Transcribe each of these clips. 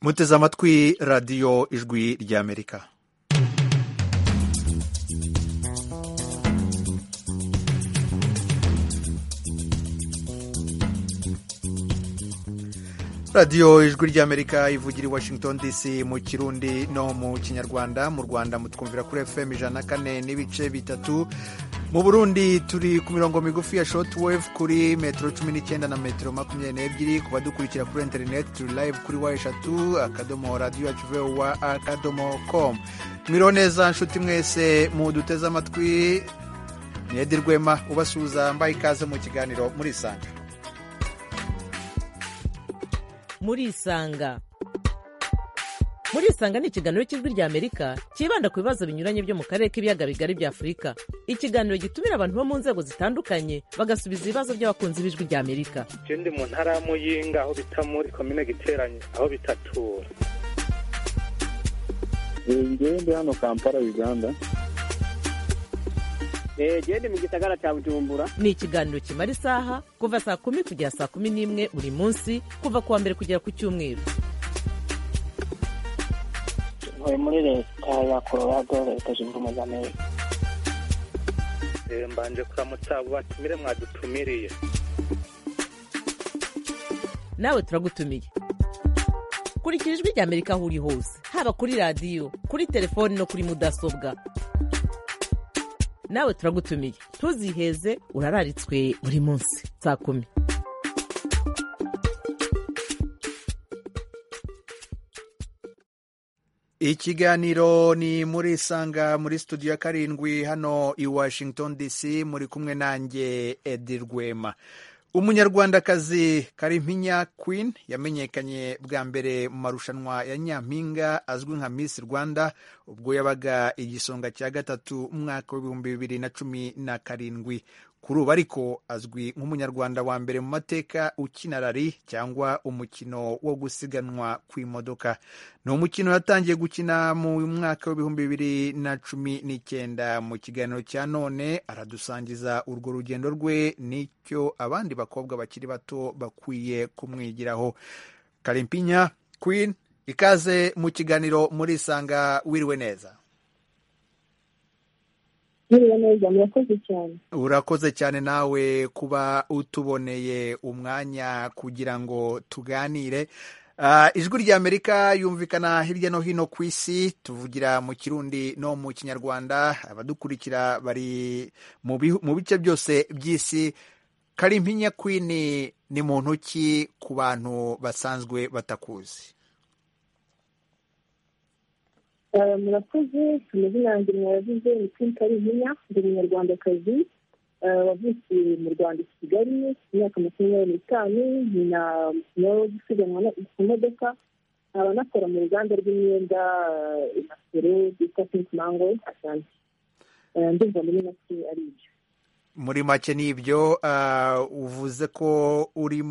muteze amatwi radiyo ijwi ry'amerika radiyo ijwi ry'amerika ivugira i washington dc mu kirundi no mu kinyarwanda mu rwanda mutwumvira kuri fm ijana na kane n'ibice bitatu mu burundi turi ku mirongo migufi ya shotwave kuri metero cumi n'icyenda na metero makumyabiri n'ebyiri ku badukurikira kuri interineti turi live kuri wa eshatu akadomo radiyo wa akadomo komu mwiriho neza nshuti mwese muduteze amatwi ni edi rwema ubasuhuza mbaye ikaze mu kiganiro murisanga murisanga murisanga ni ikiganiro cy'ijwi rya amerika cyibanda ku bibazo binyuranye byo mu karere k'ibiyaga bigari bya afurika ikiganiro gitumira abantu bo mu nzego zitandukanye bagasubiza ibibazo by'abakunzi b'ijwi rya amerika ndi mu ntara ya muyinga aho bita muri komine giteranye aho bitatura ngende hano kampala uganda gende mu gisagara cya bujumbura ni ikiganiro kimara isaha kuva saa kumi kugera saa kumi n'imwe buri munsi kuva ku wa mbere kugera ku cyumweru ntuye muri leta ya colorado leta zunze ubumwe za amerika mbanje kuramutsa abo batumire mwadutumiriye nawe turagutumiye kurikira ijwi rya amerika aho uri hose haba kuri radiyo kuri telefoni no kuri mudasobwa nawe turagutumiye ntuziheze urararitswe buri munsi saa kumi ikiganiro ni muri sanga muri studio ya karindwi hano i washington dc muri kumwe nanjye edi rwema umunyarwandakazi karimpinya queen yamenyekanye bwa mbere mu marushanwa ya nyampinga azwi nka miss rwanda ubwo yabaga igisonga cya gatatu mu mwaka w'ibihumbi bibiri na cumi na karindwi kuri ubu ariko azwi nk'umunyarwanda wa mbere mu mateka ukina rari cyangwa umukino wo gusiganwa ku imodoka ni umukino yatangiye gukina mu mwaka w'ibihumbi bibiri na cumi n'icyenda mu kiganiro cya none aradusangiza urwo rugendo rwe n'icyo abandi bakobwa bakiri bato bakwiye kumwigiraho karimpinya queen ikaze mu kiganiro murisanga wiriwe neza mwiriwe neza murakoze cyane urakoze cyane nawe kuba utuboneye umwanya kugira ngo tuganire ijwi rya amerika yumvikana hirya no hino ku isi tuvugira mu kirundi no mu kinyarwanda abadukurikira bari mu bice byose by'isi karimpinya kwini ni muntu ki ku bantu basanzwe batakuzi murakoze amazina yanjye mwayavuze ni kwinta ari inyinya ndi umunyarwandakazi wavukiye mu rwanda i kigali imyaka makumyabiri n'itanu nyina nawe wo gusiganwa ku modoka nkaba nakora mu ruganda rw'imyenda inasoro bita pinki mango ashanti ndumva muri make ari ibyo muri make ni ibyo uvuze ko uri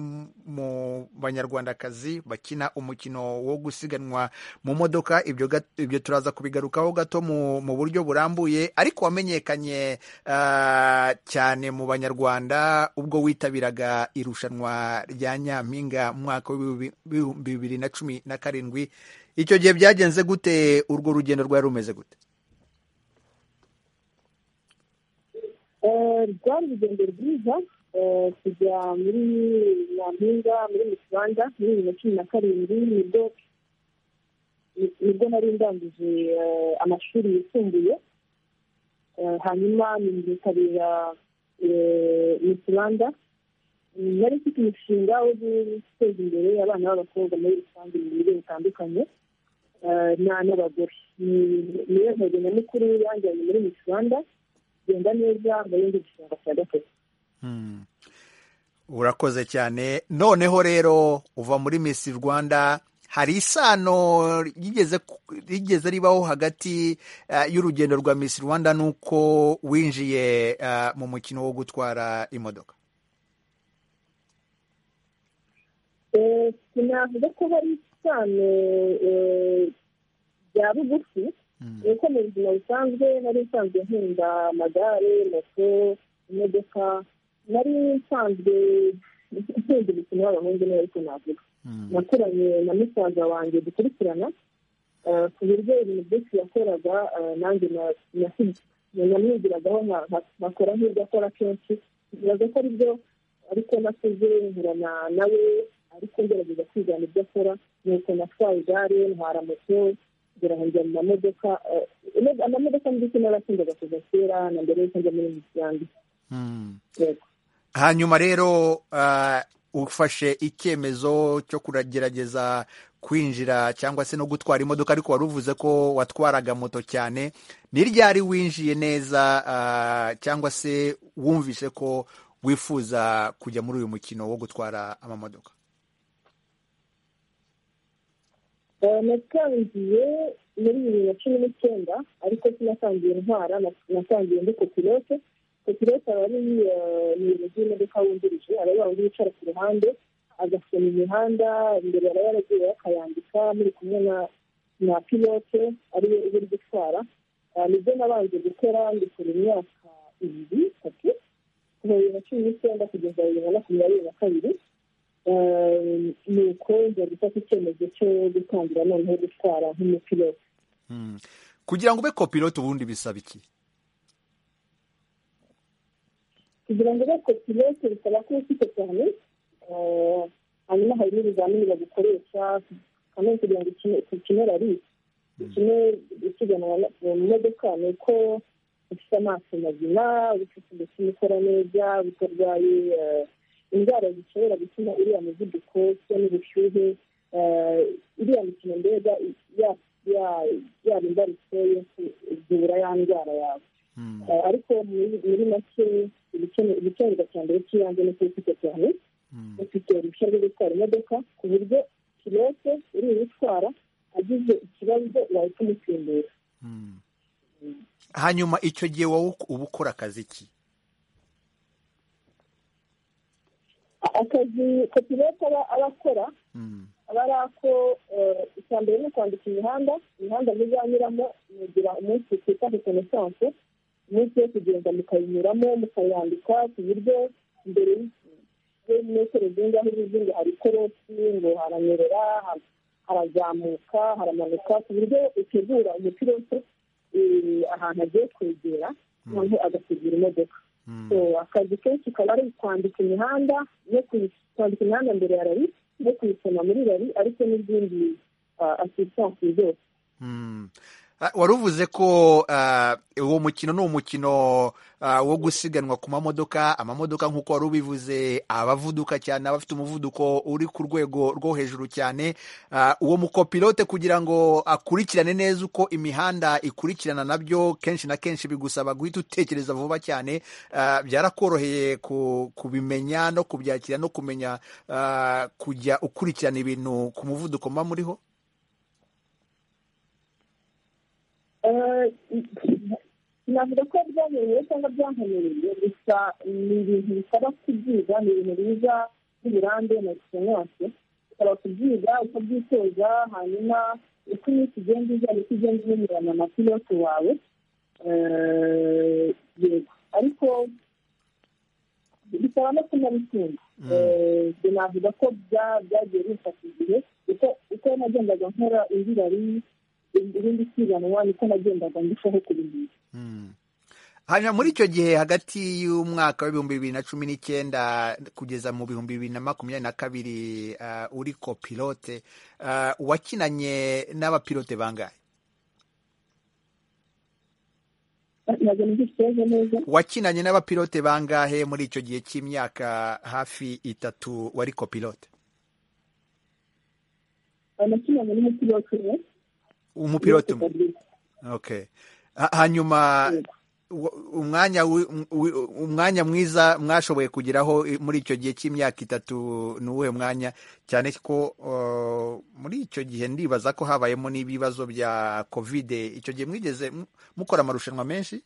mu banyarwandakazi bakina umukino wo gusiganwa mu modoka ibyo turaza kubigarukaho gato mu buryo burambuye ariko wamenyekanye cyane mu banyarwanda ubwo witabiraga irushanwa rya nyampinga mu mwaka w'ibihumbi bibiri na cumi na karindwi icyo gihe byagenze gute urwo rugendo rwari rumeze gute rwari urugendo rwiza kujya muri nyampinga muri mu kibanza muri bibiri na cumi na karindwi nibwo nibwo nari ndangije amashuri yisumbuye hanyuma nitabira mu kibanza nari mfite umushinga wo guteza imbere abana b'abakobwa muri rusange mu buryo butandukanye n'abagore niyo ntego nyamukuru yanjyanye muri mu kibanza genda neza mbere y'igisonga cya gatatu urakoze cyane noneho rero uva muri misi rwanda hari isano rigeze ribaho hagati y'urugendo rwa misi rwanda n'uko winjiye mu mukino wo gutwara imodoka sinavuga ko hari isano bya bugufi nuko mu buzima busanzwe nari nsanzwe nkunda amagare moto imodoka nari nsanzwe nkunda imikino y'abahungu neza ko navuga nakoranye na musaza wanjye dukurikirana eh, ku buryo ibintu byinshi yakoraga eh, nanjye na- na- namwigiragaho nka- nka- nkakora nk'ibyo akora kenshi nkibaza ko aribyo ariko nakoze nkurana nawe ariko ngerageza kwigana ibyo akora nuko natwaye igare ntwara moto ngera aho njya mu mamodoka eh, ino- amamodoka ndetse n'arakundaga kuva kera na mbere y'uko njya muri misiyange Hmm. yego hanyuma rero ah, ufashe icyemezo cyo kugerageza kwinjira cyangwa se no gutwara imodoka ariko wari uvuze ko watwaraga moto cyane ni ryari winjiye neza ah, cyangwa se wumvise ko wifuza kujya muri uyu mukino wo gutwara amamodoka Eh, natangiye muri bibiri na cumi n'icyenda ariko sinatangiye ntwara na- natangiye ndi kopilote kopilote aba ari eh, umuyobozi w'imodoka wungirije aba ari wa wundi wicara ku ruhande agasoma imihanda imbere araba yaragiye akayandika muri kumwe na na pilote ariwe uba uri gutwara Eh, nibyo nabanje gukora ndikora imyaka ibiri itatu kuva bibiri na cumi n'icyenda kugeza bibiri na makumyabiri na kabiri Eh, nuko nza gufata icyemezo cyo gutangira noneho gutwara nk'umupilote Hmm. kugira ngo ube kopilote ubundi bisaba iki kugira ngo ube kopilote bisaba kuba ufite cyane hanyuma hari n'ibizamini bagukoresha kandi kugira ngo ukine- ukine rari ukine usiganwa na- mu modoka ni uko ufite amaso mazima ufite umutima ukora neza utarwaye eh, indwara zishobora gutuma uriya muvuduko cyangwa n'ubushyuhe eh, iriya mikino mbega ya- ya- yaba imbarutso yo kuzura ya ndwara yawe Hmm. Eh, ariko muri muri make ibikene- ibikenerwa cya mbere cy'ibanze ni kuba ufite cyane Hmm. ufite uruhushya rwo gutwara imodoka ku buryo pilote uri gutwara agize ikibazo wahita umusimbura Hmm. hanyuma icyo gihe wowe uba ukora akazi ki A- akazi ko pilote aba aba akora Hmm. aba ari ako eh, icya mbere ni kwandika imihanda imihanda muzanyuramo mugira umunsi twita rekonesanse umunsi wo kugenda mukayinyuramo mukayandika ku buryo mbere y'imetero zingahe z'izindi hari ikorosi ngo haranyerera ha- harazamuka haramanuka ku buryo utegura umupilote eh, ahantu agiye kwegera noneho agategura imodoka Hmm. So, akazi kenshi kaba ari kwandika imihanda no kuyi- kwandika imihanda mbere ya rari no kuyisoma muri rari ariko n'izindi asistansi zose Mm. Ah, wari uvuze ko ah, uwo mukino ni umukino ah, wo gusiganwa ku mamodoka amamodoka nk'uko wari ubivuze abavuduka cyane abafite umuvuduko uri ku rwego rwo hejuru cyane Ah, uwo mukopilote kugira ngo akurikirane neza uko imihanda ikurikirana nabyo kenshi na kenshi bigusaba guhita utekereza vuba cyane Ah, byarakoroheye ku- kubimenya no kubyakira no kumenya ah, kujya ukurikirana ibintu ku muvuduko mba muriho Eh, navuga ko byanyoye cyangwa byankomereye gusa ni ibintu bisaba kubyiga ni ibintu biza by'uburambe na egisenyanse bisaba kubyiga ukabyitoza hanyuma uko iminsi igenda iza niko ugenda umenyerana na pilote wawe Eh, yego ariko bisaba no kunabikunda Eh, ibyo navuga ko bya- byagiye bifata igihe uko uko nagendaga nkora indi rari irindi siganwa niko nagendaga ndushaho kurimbisha Mm. hanyuma muri icyo gihe hagati y'umwaka w'ibihumbi bibiri na cumi n'icyenda kugeza mu bihumbi bibiri na makumyabiri na kabiri ah, uri kopilote ah, wakinanye n'abapilote bangahe ntabwo nigishije neza wakinanye n'abapilote bangahe muri icyo gihe cy'imyaka hafi itatu wari kopilote nakinanye n'umupilote umwe umupilote umwe Fabrice. okay Ha- hanyuma Yego. wa- umwanya wi- wi- umwanya mwiza mwashoboye kugeraho i- muri icyo gihe cy'imyaka itatu ni uwuhe mwanya cyane ko uh, muri icyo gihe ndibaza ko habayemo n'ibibazo bya covid icyo gihe mwigeze mu- mukora amarushanwa menshi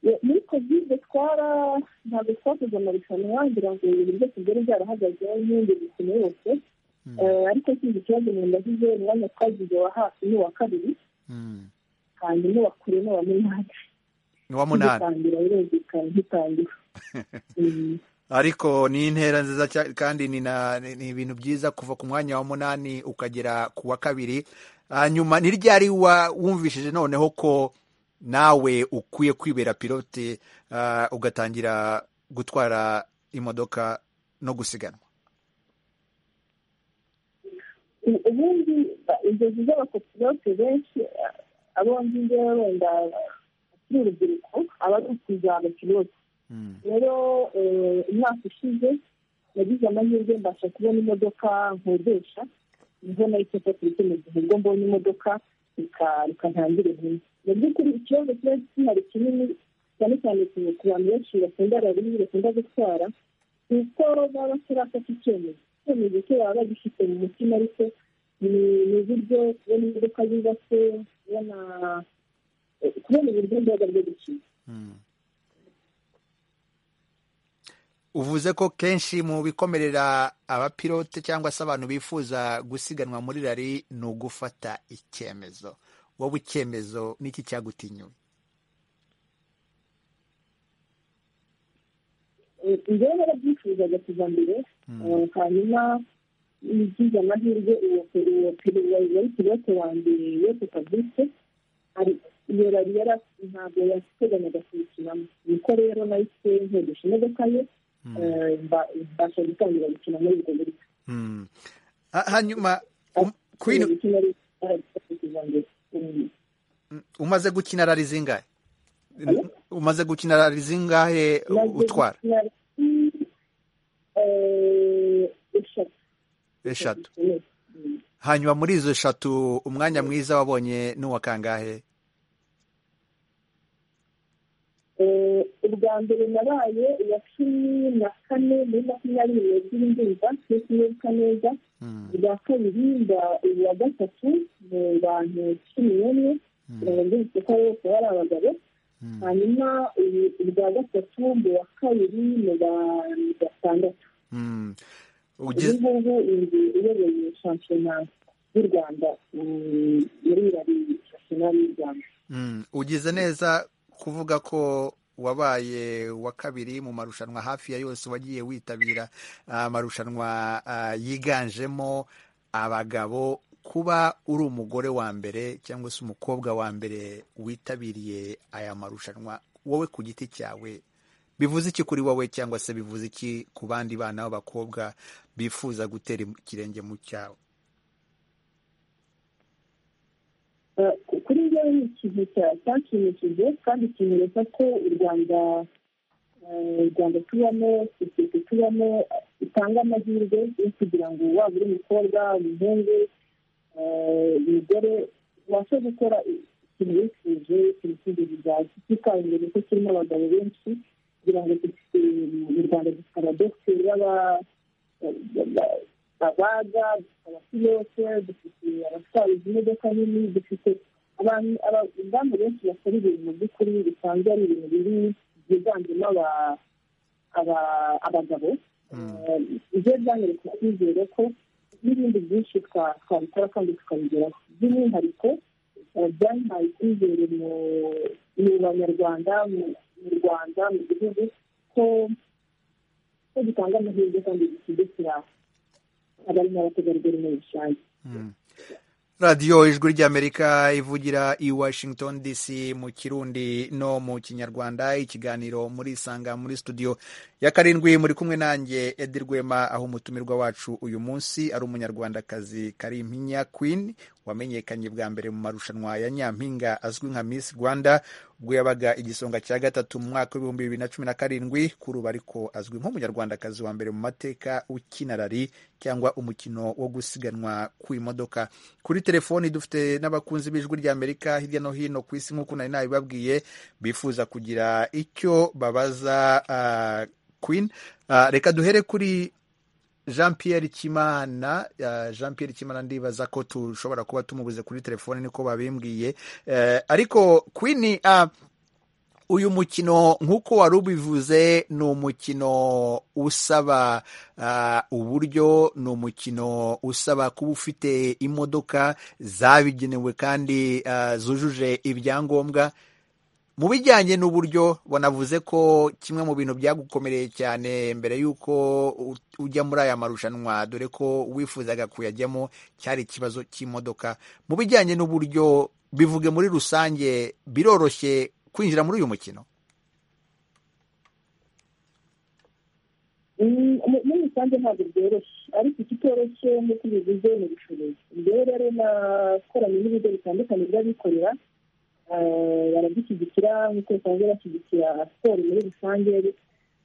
Ye- muri kovide twara ntabwo twakoze amarushanwa ngira ngo ibintu byose byari byarahagaze n'indi mikino yose Eh, ariko sinzi ikibazo mu ndagize umwanya twagize wa hafi n'uwa kabiri Mm. hanyuma uwa kure n'uwa munani ni wa munani bitangira birumvikana bitangira ariko ni intera nziza cya- kandi ni na- ni ibintu byiza kuva ku mwanya wa munani ukagera ku wa kabiri hanyuma ni ryari wa- wumvishije noneho ko nawe ukwiye kwibera pilote ah, ugatangira gutwara imodoka no gusiganwa U- ubundi ba- inzozi z'abakopilote benshi eh, abo nzi ngewe wenda akiri urubyiruko aba ari ukuzaba pilote Mm. rero eh, umwaka ushize nagize amahirwe mbasha kubona imodoka nkodesha niho nahise mfata mu gihe ubwo mbonye imodoka reka- reka ntangire vuba mu by'ukuri ikibazo kiba kinari kinini cyane cyane ku- ku bantu benshi bakunda rariyo bakunda gutwara ni uko baba batarafata icyemezo icyemezo cyo baba bagifite mu mutima ariko ni ni uburyo kubona imodoka yubatse kubona eh, kubona uburyo bwiza bwo gukina uvuze ko kenshi mu bikomerera abapilote cyangwa se abantu bifuza gusiganwa muri rari ni ugufata icyemezo wowe icyemezo n'iki cyagutinyuye njyewe narabyifuzaga kuva mbere eh, hanyuma ngize amahirwe uwo uwo pili- wari wari pilote wanjye wese fabrice ari iyo rari yari afite- ntabwo yateganyaga kuyikinamo niko rero nahise nkodesha imodoka ye eh, mba- mbasha gutangira gukina muri ubwo buryo Mm. Ha- hanyuma um- kwino- Ikintu kimwe ari- ari- kuva mbere. Mm. umaze gukina rari zingahe Hello? umaze gukina rari zingahe utwara Eh, eshatu eshatu hanyuma muri izo eshatu umwanya mwiza wabonye n'uwa kangahe Eh, ubwa mbere nabaye iya cumi na kane muri makumyabiri n'ebyiri ndumva twe sinibuka neza ubwa kabiri mba uwa gatatu mu bantu cumi n'umwe kugira ngo mbibutse ko abo bose bari abagabo hanyuma ubu- ubwa gatatu mu wa kabiri mu bantu batandatu Mm. ubu Ugize- ngubu inzu iyoboye shampiyona y'u rwanda mm, muri irari shampiyona y'u rwanda Mm, ugize neza kuvuga ko wabaye wa kabiri mu marushanwa hafi ya yose wagiye witabira ah, amarushanwa ah, yiganjemo abagabo kuba uri umugore wa mbere cyangwa se umukobwa wa mbere witabiriye aya marushanwa wowe ku giti cyawe bivuze iki kuri wowe cyangwa se bivuze iki ku bandi bana b'abakobwa bifuza gutera ikirenge mu cyawe Eh, kuri njyewe ni ikintu cya- cyanshimishije kandi kinyereka ko u rwanda eh, u rwanda tubamo sosiyete tubamo eh, itanga amahirwe yo kugira ngo waba uri umukobwa umuhungu eh, umugore ubashe gukora ikintu wifuje ikintu cy'inzozi zawe kikangurira ko kirimo abagabo benshi kugira ngo dufite mu rwanda dufite abadogiteri b'aba- abaga dufite abapilote dufite abatwara izi modoka nini dufite abantu abadamu benshi bakora ibintu by'ukuri bisanzwe ari ibintu biri byiganjemo aba- aba- abagabo ibyo byanyereka kwizera ko n'ibindi byinshi twa- twabikora kandi tukabigeraho by'umwihariko eh, byampaye icyizere mu- mu banyarwanda mu mu rwanda mu gihugu ko ko gitanga amahirwe kandi gisigasira abari n'abategarugori muri rusange radiyo ijwi ry'amerika ivugira i washington dc mu kirundi no mu kinyarwanda ikiganiro muri isanga muri studio ya karindwi muri kumwe nanjye edi rwema aho umutumirwa wacu uyu munsi ari umunyarwandakazi karimpinya queen wamenyekanye bwa mbere mu marushanwa ya nyampinga azwi nka miss rwanda ubwo yabaga igisonga cya gatatu mu mwaka w'ibihumbi bibiri na cumi na karindwi kuri ubu ariko azwi nk'umunyarwandakazi wa mbere mu mateka ukina rari cyangwa umukino wo gusiganwa ku imodoka kuri telefoni dufite n'abakunzi b'ijwi ry'amerika hirya no hino ku isi nk'uko nari nabibabwiye bifuza kugira icyo babaza ah, queen Ah, reka duhere kuri jean pierre kimana Ah, jean pierre kimana ndibaza ko tushobora kuba tumubuze kuri telefoni niko babimbwiye Eh, ariko queen ah, uyu mukino nk'uko wari ubivuze ni umukino usaba ah, uburyo ni umukino usaba kuba ufite imodoka zabigenewe kandi ah, zujuje ibyangombwa mu bijyanye n'uburyo banavuze ko kimwe mu bintu byagukomereye cyane mbere y'uko u- ujya muri aya marushanwa dore ko wifuzaga kuyajyamo cyari ikibazo cy'imodoka mu bijyanye n'uburyo bivuge muri rusange biroroshye kwinjira muri uyu mukino Mm, mu- muri rusange ntabwo byoroshye ariko ikitoroshye nk'uko bivuze ni ubucuruzi rero rero nakoranye n'ibigo bitandukanye by'abikorera eh, baradushyigikira nk'uko basanzwe bashyigikira siporo muri rusange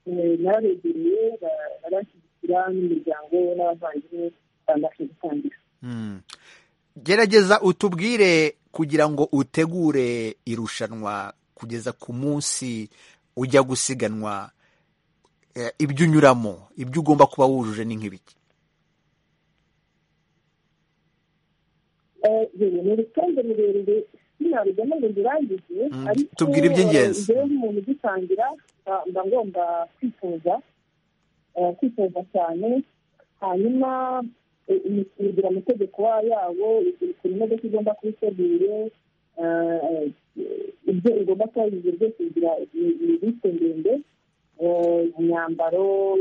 eh, narabegereye ba- baranshyigikira n'imiryango n'abavandimwe babasha gutangira Mm. gerageza utubwire kugira ngo utegure irushanwa kugeza ku munsi ujya gusiganwa eh, ibyo unyuramo ibyo ugomba kuba wujuje ni nk'ibiki Eh, yewe, ni urutonde rurerure sinarujyamo ngo ndurangize Mm, ariko tubwire iby'ingenzi. eh, njyewe nk'umuntu ugitangira mba- mba ngomba kwitoza eh, kwitoza cyane hanyuma eh, imikino igira amategeko wa- yawo ukuntu imodoka igomba kuba iteguye eh, ibyo igomba kuba yujuje byose bigira imisite ndende eh, imyambaro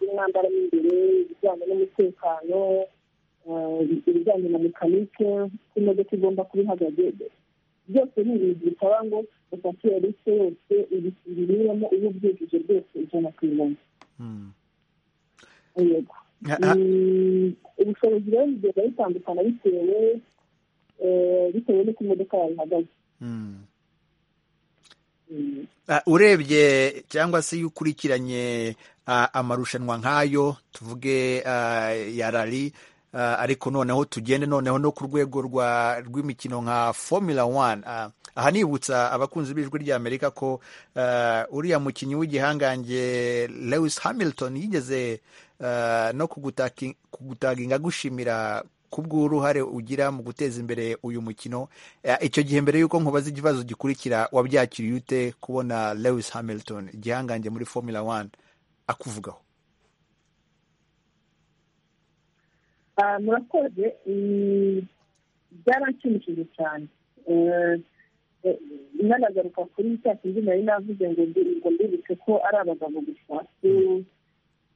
imyambaro y'imbere ibijyanye n'umutekano eh, ibijyanye na mekanike uko imodoka igomba kuba ihagaze byose ni ibintu bisaba ngo ufatire risite yose ibinyuramo iyo ubyujuje byose ijana ku ijana Mm. yego Ha- ha- Mm, ubushobozi rero bugenda butandukana bitewe eh, bitewe n'uko imodoka yawe ihagaze Mm. Mm. Ah, urebye cyangwa se iyo ukurikiranye ah, amarushanwa nk'ayo tuvuge ah, ya rari ah, ariko noneho tugende noneho no ku rwego rwa rw'imikino nka formula one ah, aha nibutsa abakunzi b'ijwi ry'amerika ko ah, uriya mukinnyi w'igihangange lewis hamilton yigeze ah, no kugutaki- kugutaginga agushimira kubw'uruhare ugira mu guteza imbere uyu mukino Eh, icyo gihe mbere y'uko nkubaza ikibazo gikurikira wabyakiriye ute kubona lewis hamilton igihangange muri formula one akuvugaho Ah, murakoze Mm, byaranshimishije cyane Eh, eh, nanagaruka kuri cya kindi nari navuze ngo mbi- ngo mbibutse ko ari abagabo gusa Mm,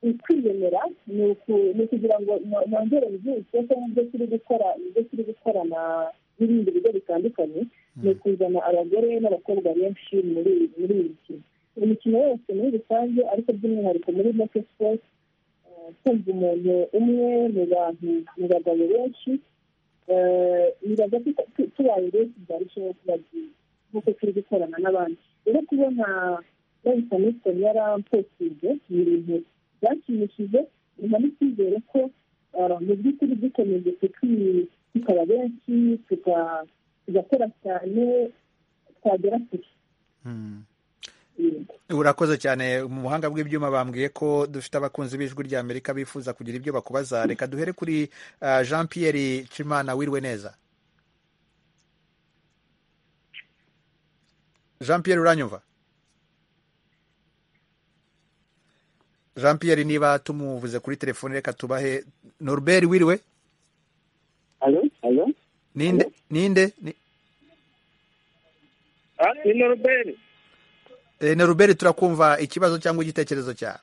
ukwiyemera ni uku- ni ukugira ngo no- nongere mbyutse ko mu byo turi gukora mu byo turi gukorana n'ibindi bigo bitandukanye ni ukuzana abagore n'abakobwa benshi muri muri iyi mikino iyi mikino yose muri rusange ariko by'umwihariko muri make sport eh, kumva umuntu umwe mu bantu mu bagabo benshi eh, nibaza ko tu- tubaye benshi byarushaho kuba byiza nk'uko turi gukorana n'abandi rero kubona bahita nisoni yaramposije ni ibintu byashimishije biha n'icyizere ko eh, mu by'ukuri dukomeje tuki- tukaba benshi tuka- tugakora cyane twagera kure yego urakoze cyane mu buhanga bw'ibyuma bambwiye ko dufite abakunzi b'ijwi rya amerika bifuza kugira ibyo bakubaza reka duhere kuri ah, jean pierre cimana wirwe neza jean pierre uranyumva jean pierre niba tumuvuze kuri telefone reka tubahe norbert wiriwe alo alo ninde ninde ni ni noruberi Eh, na Robert turakumva ikibazo cyangwa igitekerezo cyawe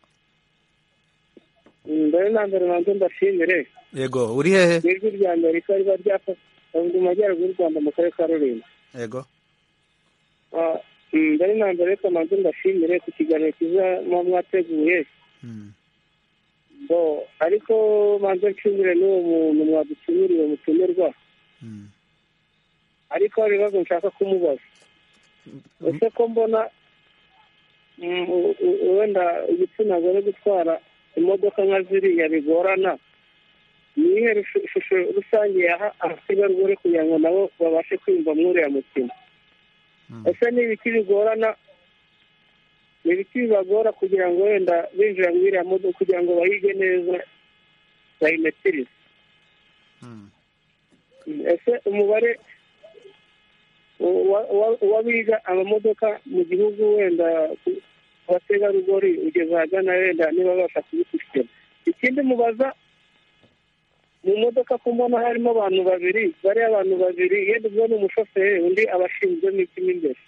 mbere na mbere nanjye ndashimire yego uri hehe ijwi rya amerika riba ryafashe mu majyaruguru y'u rwanda mu karere ka rulindo yego Ah, mm, mbere na mbere reka nanjye ndashimire ku kiganiro cyiza muba mwateguye Mm, bo ariko manze nshimire n'uwo muntu mwadutumiriye mutumirwa mm. ariko hari ibibazo nshaka kumubaza ese ko mbona mm, u- u- wenda igitsina gore gutwara imodoka nka ziriya bigorana ni iyihe rushu- shusho rusange yaha abategarugori kugira ngo nabo babashe kwiyumva muri uriya mukino Mm. ese ni ibiki bigorana ni ibiki bibagora kugira ngo wenda binjira muri iriya modoka kugira ngo bayige neza bayimetirize Mm. ese umubare wa- wa- w'abiga amamodoka mu gihugu wenda ku- ku bategarugori ugeze ahagana wenda niba babasha kubishyikira ikindi mubaza mu modoka ko mbona harimo abantu babiri bariya abantu babiri yenda ubwo ni umushoferi undi abashinzwe n'ikimo imbere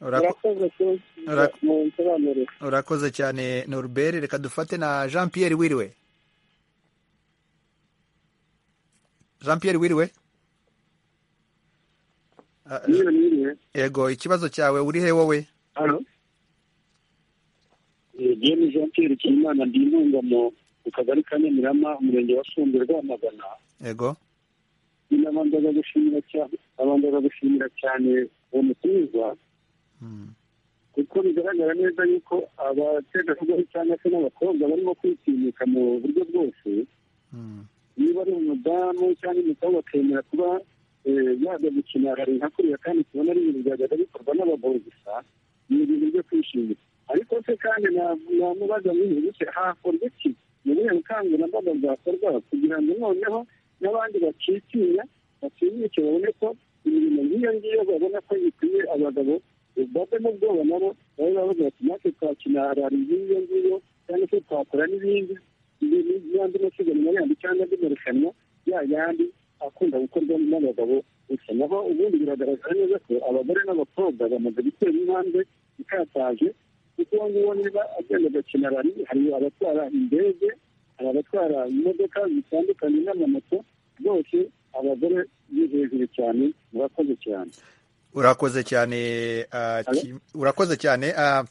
murakoze mu nsobanurire urakoze cyane noruberi reka dufate na jean Pierre wiriwe jean Pierre wiriwe Ah, niba niriwe yego ikibazo cyawe uri he wowe hano jyene jean pierre kimana ndi intungamo mu kagari ka nyamirama umurenge wa sumbe rwamagana yego binabanzaga gushimira cyane abanzaga gushimira cyane uwo mutumirwa kuko bigaragara neza yuko abategarugori cyangwa se n'abakobwa barimo kwitinyuka mu buryo bwose niba ari umudamu cyangwa umukobwa akemera kuba eh, yajya gukina hari nka kuriya kandi tubona ari ibintu byajyaga bikorwa n'abagabo gusa ni ibintu byo kwishimira ariko se kandi na- namubaza muri ibi bice hakorwa iki ni ubuhe bukangurambaga bwakorwa kugira ngo noneho n'abandi bakitinya batinyuke babone ko imirimo nk'iyo ngiyo babona ko bikwiye abagabo eh, bavemo ubwoba nabo babe bavuga bati natwe twakina harari nk'iyo ngiyo cyangwa se twakora n'ibindi ibintu by'andi masiganwa yandi cyangwa andi marushanwa ya yandi akunda gukorwa n'abagabo gusa naho ubundi biragaragara neza ko abagore n'abakobwa bamaze gutera intambwe ikataje kuko uwo nguwo niba agenda agakina rari hari abatwara indege hari abatwara imodoka zitandukanye n'amamoto bose abagore ni hejuru cyane murakoze cyane urakoze cyane ah, ki- urakoze cyane ah,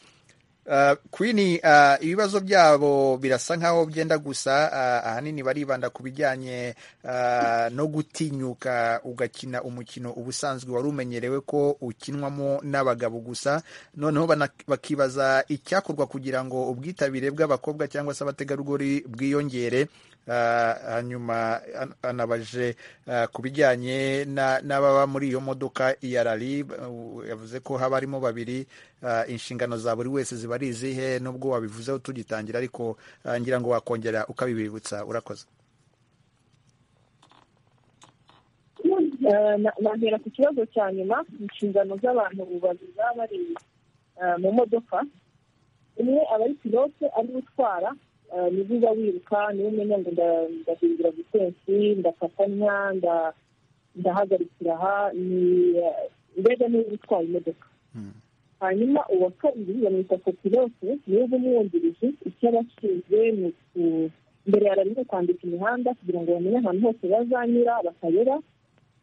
ah, Queen ah, ibibazo byabo birasa nkaho byenda gusa ah, ahanini baribanda ku bijyanye ah, no gutinyuka ugakina umukino ubusanzwe wari umenyerewe ko ukinwamo n'abagabo gusa noneho bana- bakibaza icyakorwa kugira ngo ubwitabire bw'abakobwa cyangwa se abategarugori bwiyongere Ah, hanyuma an- anabaje ah, ku bijyanye na- n'ababa muri iyo modoka ya rari ba- u- yavuze ko haba harimo babiri ah, inshingano za buri wese ziba ari izihe nubwo wabivuzeho tugitangira ariko ah, ngira ngo wakongera ukabibibutsa urakoze Eh, na- nahera ku kibazo cya nyuma inshingano z'abantu babiri baba bari eh, mu modoka umwe aba ari pilote ari gutwara ni byiza wiruka niba umenya ngo nda- ndahindura visensi ndakatanya nda- ndahagarikira aha ni eh, mbega niba utwaye imodoka hanyuma uwa kabiri bamwita kopilote niwe uba umwungirije icyo aba ashinzwe ni uku- mbere ya rariyo kwandika imihanda kugira ngo bamenye ahantu hose bazanyura bakayora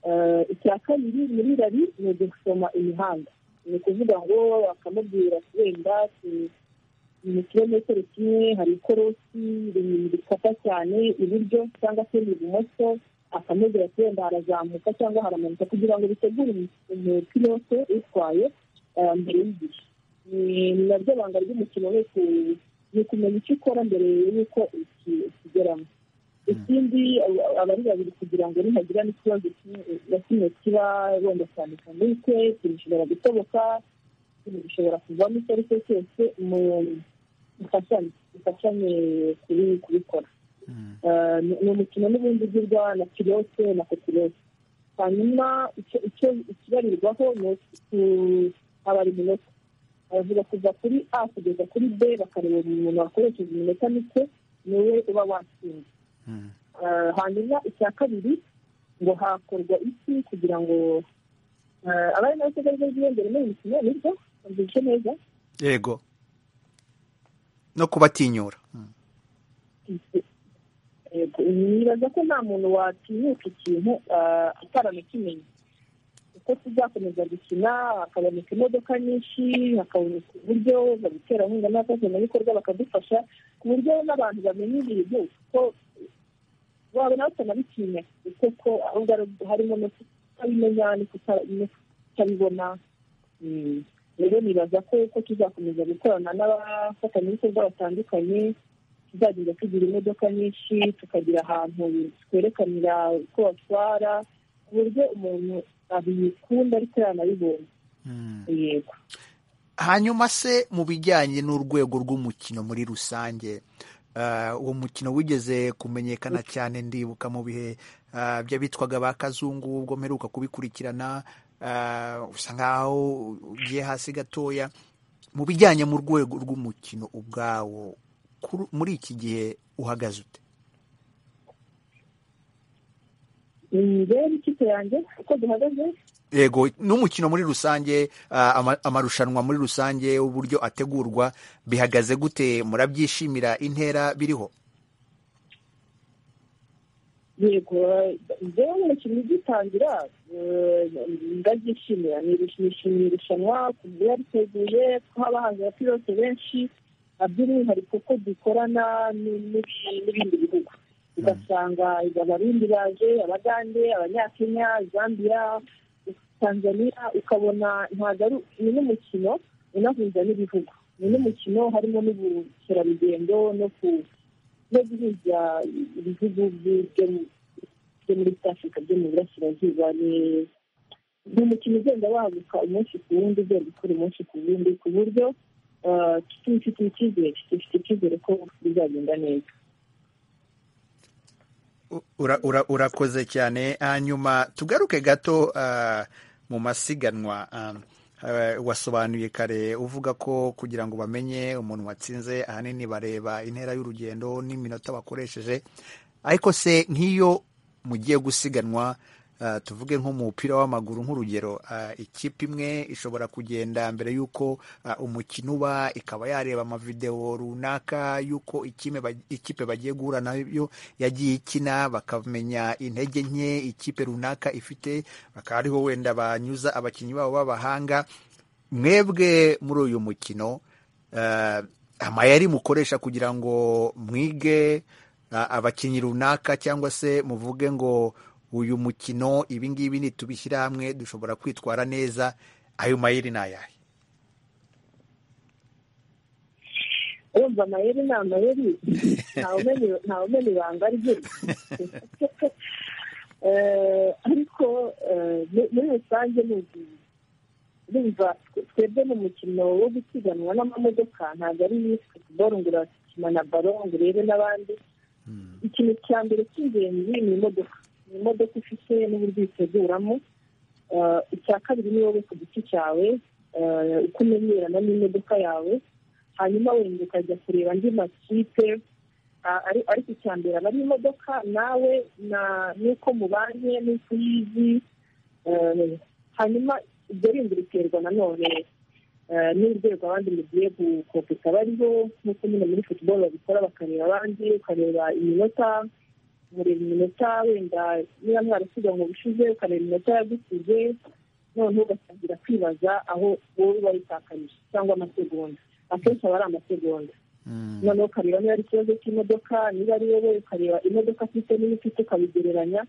Eh, icya kabiri muri rari ni ugusoma imihanda ni ukuvuga ngo akamubwira ati wenda tu- mu kilometero kimwe hari ikorosi ri- rikata cyane iburyo cyangwa se ibumoso akamubwira ati wenda harazamuka cyangwa haramanuka kugira ngo bitegure umu- umupilote utwaye eh, mbere y'igihe Ni- ni naryo banga ry'umukino ni uku- ni ukumenya icyo ukora mbere y'uko uki- ukigeramo ikindi aba- abari babiri kugira ngo nihagira n'ikibazo kimwe- na kimwe kiba wenda cyane kamike ikintu gishobora gutoboka ikintu gishobora kuvamo icyo ari cyo cyose mu- mufashanye mufashanye kubi- kubikora Eh, ni ni umukino n'ubundi ugirwa na pilote na kopilote hanyuma icyo- icyo ikibarirwaho ni uku- haba ari iminota baravuga kuva kuri a kugeza kuri b bakareba umuntu wakoresheje iminota mike niwe uba watsinze Eh, hanyuma icya kabiri ngo hakorwa iki kugira ngo eh, abari n'abategarugori biyongere muri iyi mikino nibyo mbyutse neza yego no kubatinyura Mm. Yego, nibaza ko nta muntu watinyuka ikintu eh, ataramukimenye uko tuzakomeza gukina hakaboneka imodoka nyinshi hakaboneka uburyo baguterankunga n'abafatanyabikorwa bakadufasha ku buryo n'abantu bamenya ibintu kuko wabona batanabitinya kuko ko ahubwo ari- harimo no kutabimenya no kuta- no kutabibona Mm. rero nibaza ko ko tuzakomeza gukorana n'abafatanyabikorwa batandukanye tuzagenda tugira imodoka nyinshi tukagira ahantu twerekanira uko batwara ku buryo umuntu abikunda ariko yanabibonye yego hanyuma se mu bijyanye n'urwego rw'umukino muri rusange ah, uwo mukino wigeze kumenyekana cyane ndibuka mu bihe ah, by'abitwaga ba kazungu ubwo mperuka kubikurikirana ah, usa nkaho ugiye hasi gatoya mu bijyanye mu rwego rw'umukino ubwawo kuri- muri iki gihe uhagaze ute rero ikipe yanjye uko duhagaze yego n'umukino muri rusange ah, ama- amarushanwa muri rusange uburyo ategurwa bihagaze gute murabyishimira intera biriho yego eh, njyewe nk'umukinnyi ugitangira eh, ndabyishimira nishimiye irushanwa ku buryo yariteguye ko haba haje abapilote benshi na by'umwihariko ko dukorana ni- n'ibi- n'ibindi bihugu ugasanga abarundi baje abagande abanyakenya zambia tanzania ukabona ntabwo ari ni n'umukino unahuza n'ibihugu ni n'umukino harimo n'ubukerarugendo no ku no guhuza ibihugu byo byo muri East Africa byo mu burasirazuba ni ni umukino ugenda waguka umunsi ku wundi ugenda ukora umunsi ku wundi ku buryo ah, tubifitiye icyizere dufite icyizere ko bizagenda neza U- ura- ura- urakoze cyane hanyuma tugaruke gato ah, mu masiganwa ah, ah, wasobanuye kare uvuga ko kugira ngo bamenye umuntu watsinze ahanini bareba intera y'urugendo n'iminota bakoresheje ariko se nk'iyo mugiye gusiganwa ah, tuvuge nko mu mupira w'amaguru nk'urugero ah, ikipe imwe ishobora kugenda mbere y'uko ah, umukino uba ikaba yareba amavidewo runaka y'uko ikime ba- ikipe bagiye guhura nayo yagiye ikina bakamenya intege nke ikipe runaka ifite bakaba ariho wenda banyuza abakinnyi babo b'abahanga mwebwe muri uyu mukino eh, amayeri mukoresha kugira ngo mwige ah, abakinnyi runaka cyangwa se muvuge ngo uyu mukino ibi ngibi nitubishyira hamwe dushobora kwitwara neza ayo mayeri ni ayahe urumva amayeri ni amayeri ntawe umenya ibanga rye Eh, ariko eh, mu- muri rusange ni ubwiza urumva twe- twebwe mu mukino wo gusiganwa n'amamodoka ntabwo ari futuboro ngo urakina na baro ngo urebe n'abandi ikintu cya mbere cy'ingenzi ni imodoka ni imodoka ufite n'uburyo uyiteguramo Eh, icya kabiri ni wowe ku giti cyawe eh, uko umenyerana n'imodoka yawe hanyuma wenda ukajya kureba andi makipe ah, ari- ariko icya mbere aba ari imodoka nawe na- n'uko mubanye n'uko uyizi eh, hanyuma ibyo bindi biterwa nanone eh, n'urwego abandi mugiye gukopeka bariho nk'uko nyine muri futuboro babikora bakareba abandi ukareba iminota mureba iminota wenda niba mwarasiga ngo bishize ukareba iminota yagusize noneho ugatangira kwibaza aho wowe wayitakarije cyangwa amasegonda akenshi aba ari amasegonda noneho ukareba niba ari ikibazo cy'imodoka niba ari wowe ukareba imodoka afite n'iyo ufite ukabigereranya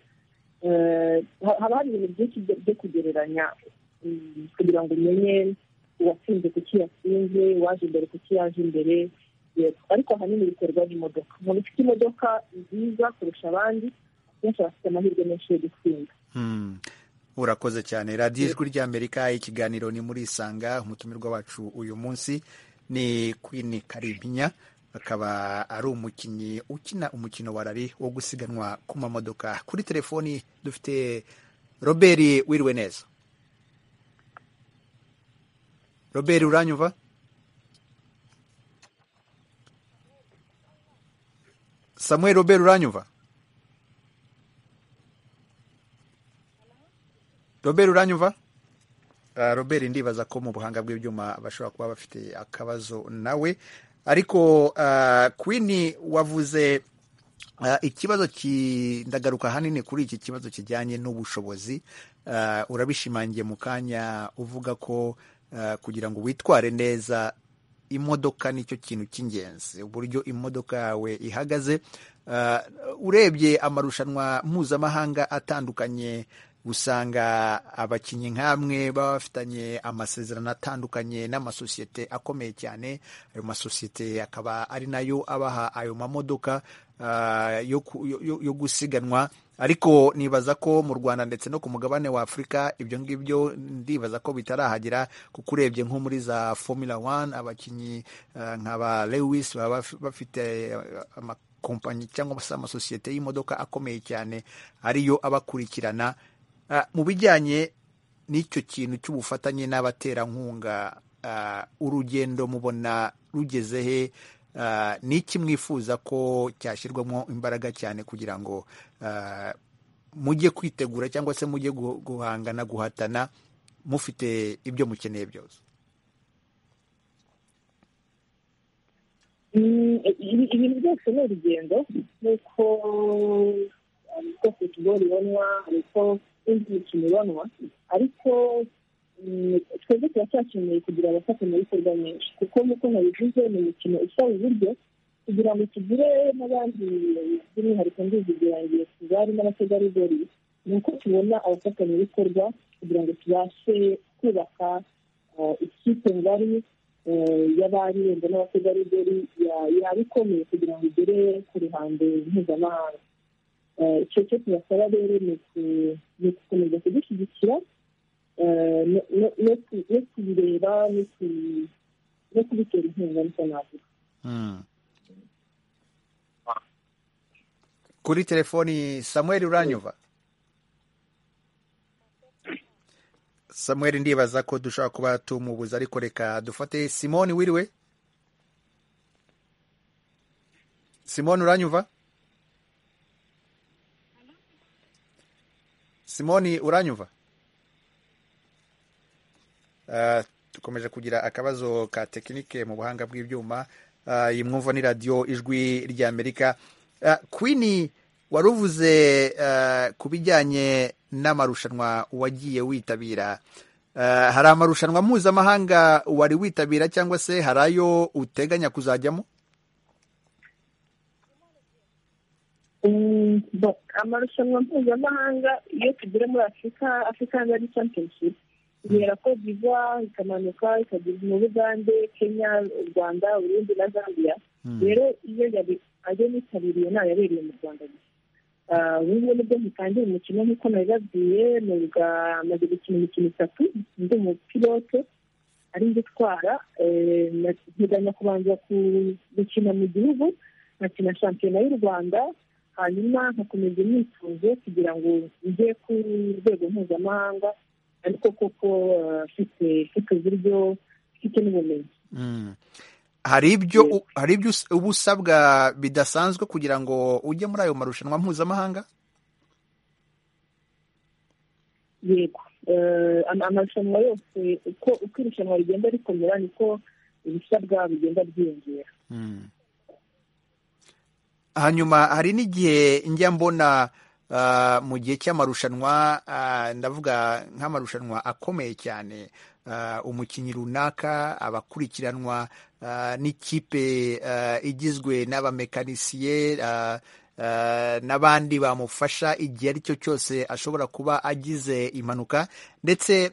Eh, ha- haba hari ibintu byinshi byo byo kugereranya mm, kugira ngo umenye uwatsinze kuki yatsinze uwaje imbere kuki yaje imbere yego ariko ahanini biterwa n'imodoka umuntu ufite imodoka nziza kurusha abandi benshi aba afite amahirwe menshi yo gutsinda Hmm. urakoze cyane radiyo ijwi ry'amerika ikiganiro ni muri isanga umutumirwa wacu uyu munsi ni queen karimpinya akaba ari umukinnyi ukina umukino wa rari wo gusiganwa ku mamodoka kuri telefoni dufite robert wiriwe neza robert uranyumva samuel robert uranyumva robert uranyumva Ah, robert ndibaza ko mu buhanga bw'ibyuma bashobora kuba bafite akabazo nawe ariko ah, queen wavuze ah, ikibazo ki- ndagaruka ahanini kuri iki kibazo kijyanye n'ubushobozi Ah, urabishimangiye mu kanya uvuga ko ah, kugira ngo witware neza imodoka nicyo kintu cy'ingenzi uburyo imodoka yawe ihagaze Ah, urebye amarushanwa mpuzamahanga atandukanye usanga abakinnyi nk'amwe baba bafitanye amasezerano atandukanye n'amasosiyete akomeye cyane ayo masosiyete akaba ari nayo abaha ayo mamodoka ah, yo ku- yo- yo- yo gusiganwa ariko nibaza ko mu rwanda ndetse no ku mugabane wa afurika ibyo ngibyo ndibaza ko bitarahagera kuko urebye nko muri za formula one abakinnyi eh, nka ba lewis baba baf- bafite eh, amakompanyi cyangwa se amasosiyete y'imodoka akomeye cyane ariyo abakurikirana Ah, mu bijyanye n'icyo kintu cy'ubufatanye n'abaterankunga ah, urugendo mubona rugeze he Ah, ni iki mwifuza ko cyashyirwamo imbaraga cyane kugira ngo ah, mujye kwitegura cyangwa se mujye guhangana guhatana mufite ibyo mukeneye byose ibintu byose ni urugendo nk'uko uko futuboro ibonwa uko indi mikino ibonwa ariko twebwe turacyakeneye kugira abafatanyabikorwa menshi kuko nk'uko nabivuze ni imikino isaba uburyo kugira ngo tugire n'abandi by'umwihariko ndizigirangiye tuzari n'abategarugori ni uko tubona abafatanyabikorwa kugira ngo tubashe kubaka ikipe ngari y'abari wenda n'abategarugori yaba ikomeye kugira ngo igere ku ruhando mpuzamahanga icyo cyo tubasaba rero ni ugukomeza kudushyigikira no kubireba no kubitera inkunga bisa nabi kuri telefoni samuel uranyuva samuel ndibaza ko dushobora kuba tumubuza ariko reka dufate simoni wiriwe simoni uranyumva simoni uranyumva dukomeje kugira akabazo ka tekinike mu buhanga bw'ibyuma iyi mwumva ni radiyo ijwi ry'amerika kwini wari uvuze ku bijyanye n'amarushanwa wagiye witabira hari amarushanwa mpuzamahanga wari witabira cyangwa se hari ayo uteganya kuzajyamo amarushanwa mpuzamahanga iyo tugera muri afurika afurika ngari championship ihera ko biva ikamanuka ikageza mu bugande kenya u rwanda urundi na zambia rero iyo ayo nitabiriye ntayo yabereye mu rwanda gusa ubu ngubu nibwo mutangiye umukino nk'uko nabibabwiye mwuga amaze gukina imikino itatu ndi umupilote ari njye utwara nteganya kubanza gukina mu gihugu nkakina shampiyona y'u rwanda hanyuma nkakomeza imyitozo kugira ngo njye ku rwego mpuzamahanga ariko koko mfite mfite uburyo mfite n'ubumenyi hari ibyo uba usabwa bidasanzwe kugira ngo ujye muri ayo marushanwa mpuzamahanga yego amarushanwa yose uko irushanwa rigenda rikomera niko ibisabwa bigenda byiyongera hanyuma hari n'igihe njya mbona mu gihe cy'amarushanwa ndavuga nk'amarushanwa akomeye cyane umukinnyi runaka abakurikiranwa n'ikipe igizwe n'abamekanisiye n'abandi bamufasha igihe ari cyo cyose ashobora kuba agize impanuka ndetse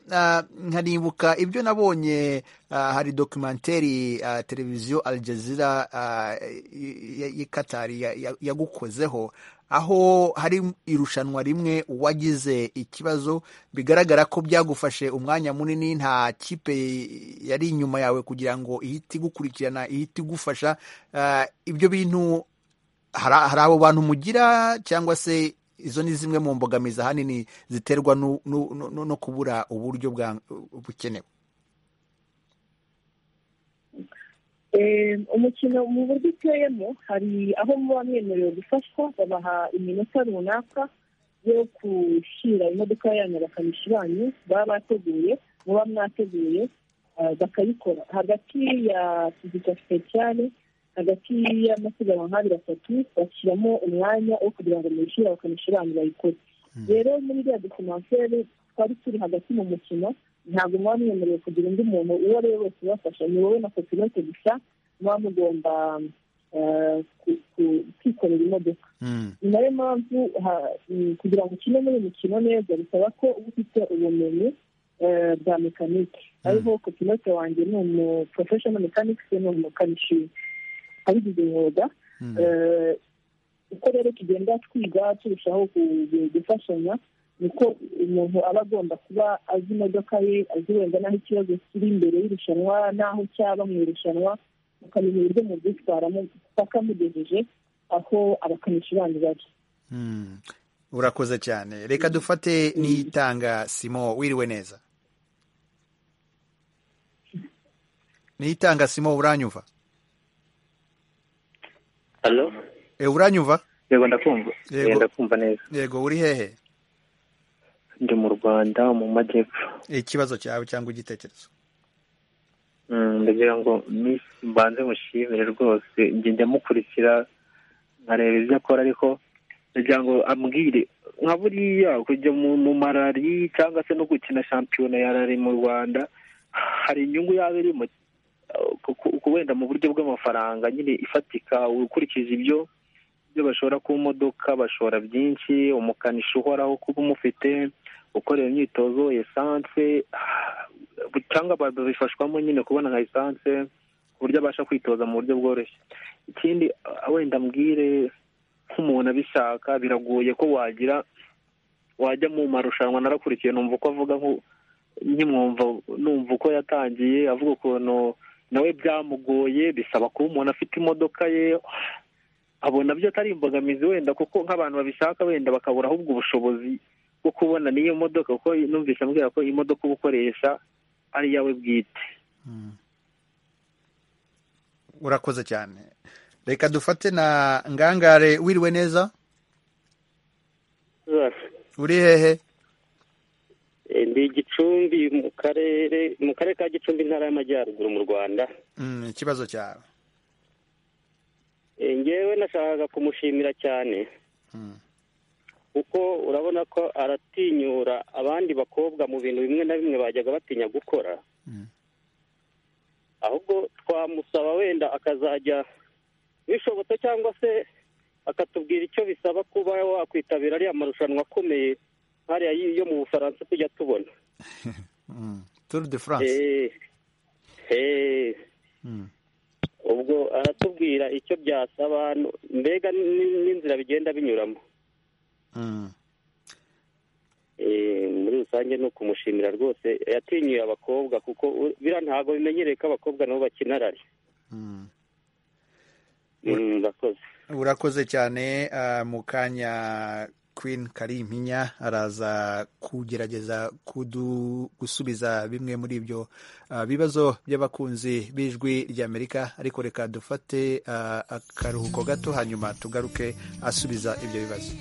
nkanibuka ibyo nabonye hari dokumenteri televiziyo Al Jazeera y'ikatari yagukozeho aho hari irushanwa rimwe wagize ikibazo bigaragara ko byagufashe umwanya munini nta kipe yari inyuma yawe kugira ngo ihite igukurikirana ihite igufasha ibyo bintu hari abo bantu mugira cyangwa se izo ni zimwe mu mbogamizi ahanini ziterwa no kubura uburyo bukenewe umukino mu buryo uteyemo hari aho muba mwemerewe gufashwa babaha iminota runaka yo gushyira imodoka yanyu bakamishi banyu baba bateguye muba mwateguye bakayikora hagati ya kizika sipesiyale hagati y'amasiganwa nk'abiri atatu bashyiramo umwanya wo kugira ngo mwishyure abakamishi banyu bayikore rero muri iriya dokumenteri twari turi hagati mu mukino ntabwo muba mwemerewe kugira undi muntu uwo ari we wese ubafasha ni wowe na kopilote gusa muba mugomba kwikorera imodoka ni nayo mpamvu kugira ngo ukine muri uyu mukino neza bisaba ko uba ufite ubumenyi bwa mekanike ariho kopilote wanjye ni umu porofeshono mekanike ni umukanishi abigize umwuga uko rero tugenda twiga turushaho gufashanya niko umuntu aba agomba kuba azi imodoka ye azi wenda n'aho ikibazo kiri imbere y'irushanwa n'aho cyaba mu irushanwa mukamenya uburyo mu byitwaramo paka mugejeje aho abakanishi bandi bari urakoze cyane reka dufate n'itanga simo wiriwe neza n'itanga simo uranyuva halo uranyuva yego ndakumva yego ndakumva neza yego uri hehe ndi mu rwanda mu majyepfo ikibazo cyawe cyangwa igitekerezo ndagira ngo mbanze mushimire rwose njye ndamukurikira nkareba ibyo akora ariko ndagira ngo ambwire nka buriya kujya mu marari cyangwa se no gukina shampiyona ya rari mu rwanda hari inyungu yaba irimo wenda mu buryo bw'amafaranga nyine ifatika ukurikije ibyo ibyo bashora ku modoka bashora byinshi umukanishi uhoraho kuba umufite ukorera imyitozo esanse cyangwa babifashwamo nyine kubona nka esanse ku buryo abasha kwitoza mu buryo bworoshye ikindi wenda mbwire nk'umuntu abishaka biragoye ko wagira wajya mu marushanwa narakurikiye numva uko avuga nk'umwumva numva uko yatangiye avuga ukuntu nawe byamugoye bisaba kuba umuntu afite imodoka ye abona byo atari imbogamizi wenda kuko nk'abantu babishaka wenda bakabura ahubwo ubushobozi bwo kubona n'iyo modoka kuko numvise ambwira ko imodoka uba ukoresha ari iyawe bwite urakoze cyane reka dufate na ngangare wiriwe neza uri hehe ndi gicumbi mu karere mu karere ka gicumbi intara y'amajyaruguru mu rwanda ikibazo cyawe ngewe nashakaga kumushimira cyane kuko urabona ko aratinyura abandi bakobwa mu bintu bimwe na bimwe bajyaga batinya gukora ahubwo twamusaba wenda akazajya bishobotse cyangwa se akatubwira icyo bisaba kuba wakwitabira ariya marushanwa akomeye nk'ariya yo mu bufaransa tujya tubona turu de france ubwo aratubwira icyo byasaba mbega n'inzira bigenda binyuramo muri rusange ni ukumushimira rwose yatinyuye abakobwa kuko biriya ntabwo bimenyereye ko abakobwa nabo bakina rari urakoze cyane mu kanya Queen Karimpinya araza kugerageza gusubiza bimwe muri ibyo bibazo by'abakunzi b'ijwi ry'Amerika ariko reka dufate akaruhuko gato hanyuma tugaruke asubiza ibyo bibazo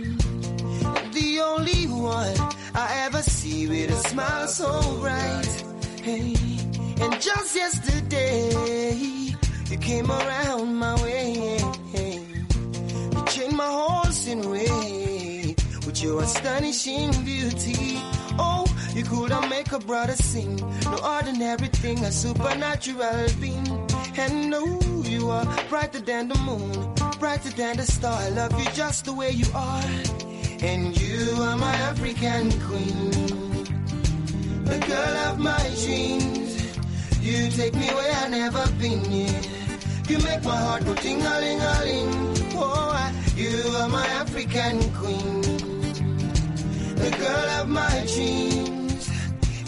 the only one I ever see with a smile so bright. Hey, and just yesterday, you came around my way. You changed my horse in way with your astonishing beauty. Oh, you could have make a brother sing. No ordinary thing, a supernatural being. And no, oh, you are brighter than the moon, brighter than the star. I love you just the way you are. And you are my African queen, the girl of my dreams. You take me where I've never been yet. You make my heart go ting a ling a ling. Oh, I, you are my African queen, the girl of my dreams.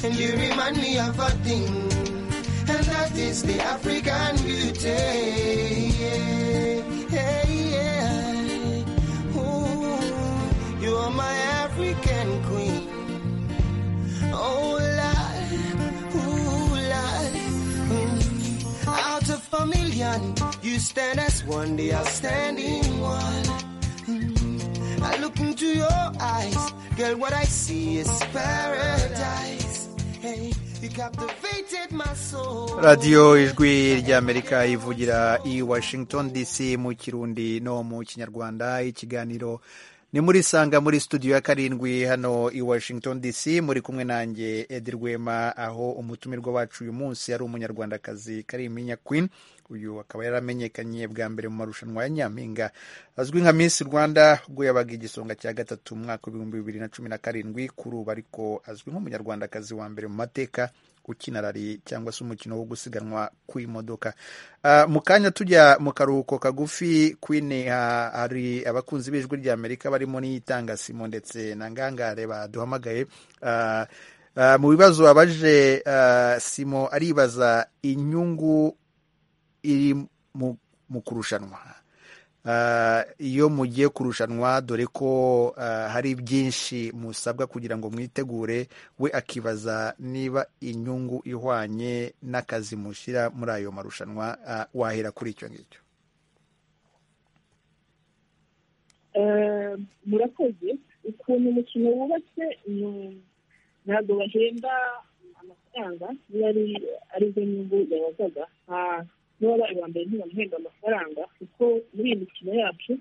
And you remind me of a thing, and that is the African beauty. Yeah, yeah, yeah. You are my African queen. Oh Lord, ooh Lord. Mm. Out of a million, you stand as one, the outstanding one. Mm. I look into your eyes, girl. What I see is paradise. Hey. radiyo ijwi ry'amerika ivugira i washington dc mu kirundi no mu kinyarwanda ikiganiro ni muri sanga muri studio ya karindwi hano i washington dc muri kumwe nanjye edi rwema aho umutumirwa wacu uyu munsi ari umunyarwandakazi kariminya queen uyu akaba yaramenyekanye bwa mbere mu marushanwa ya nyampinga azwi nka miss rwanda ubwo yabaga igisonga cya gatatu mu mwaka w'ibihumbi bibiri na cumi na karindwi kuri ubu ariko azwi nk'umunyarwandakazi wa mbere mu mateka ukina rari cyangwa se umukino wo gusiganwa ku imodoka mu kanya tujya mu karuhuko kagufi kwine hari abakunzi b'ijwi ry'amerika barimo n'iyitanga ndetse na ngangare baduhamagaye mu bibazo abaje simo aribaza inyungu iri mu kurushanwa iyo mugiye kurushanwa dore ko hari byinshi musabwa kugira ngo mwitegure we akibaza niba inyungu ihwanye n'akazi mushyira muri ayo marushanwa wahera kuri icyo ngicyo murakoze ukuntu umukino wubatse ntabwo bahemba amafaranga niba ari zo nyungu yabazaga n'uwabaye uwa mbere ntibamuhemba amafaranga kuko muri iyi mikino yacu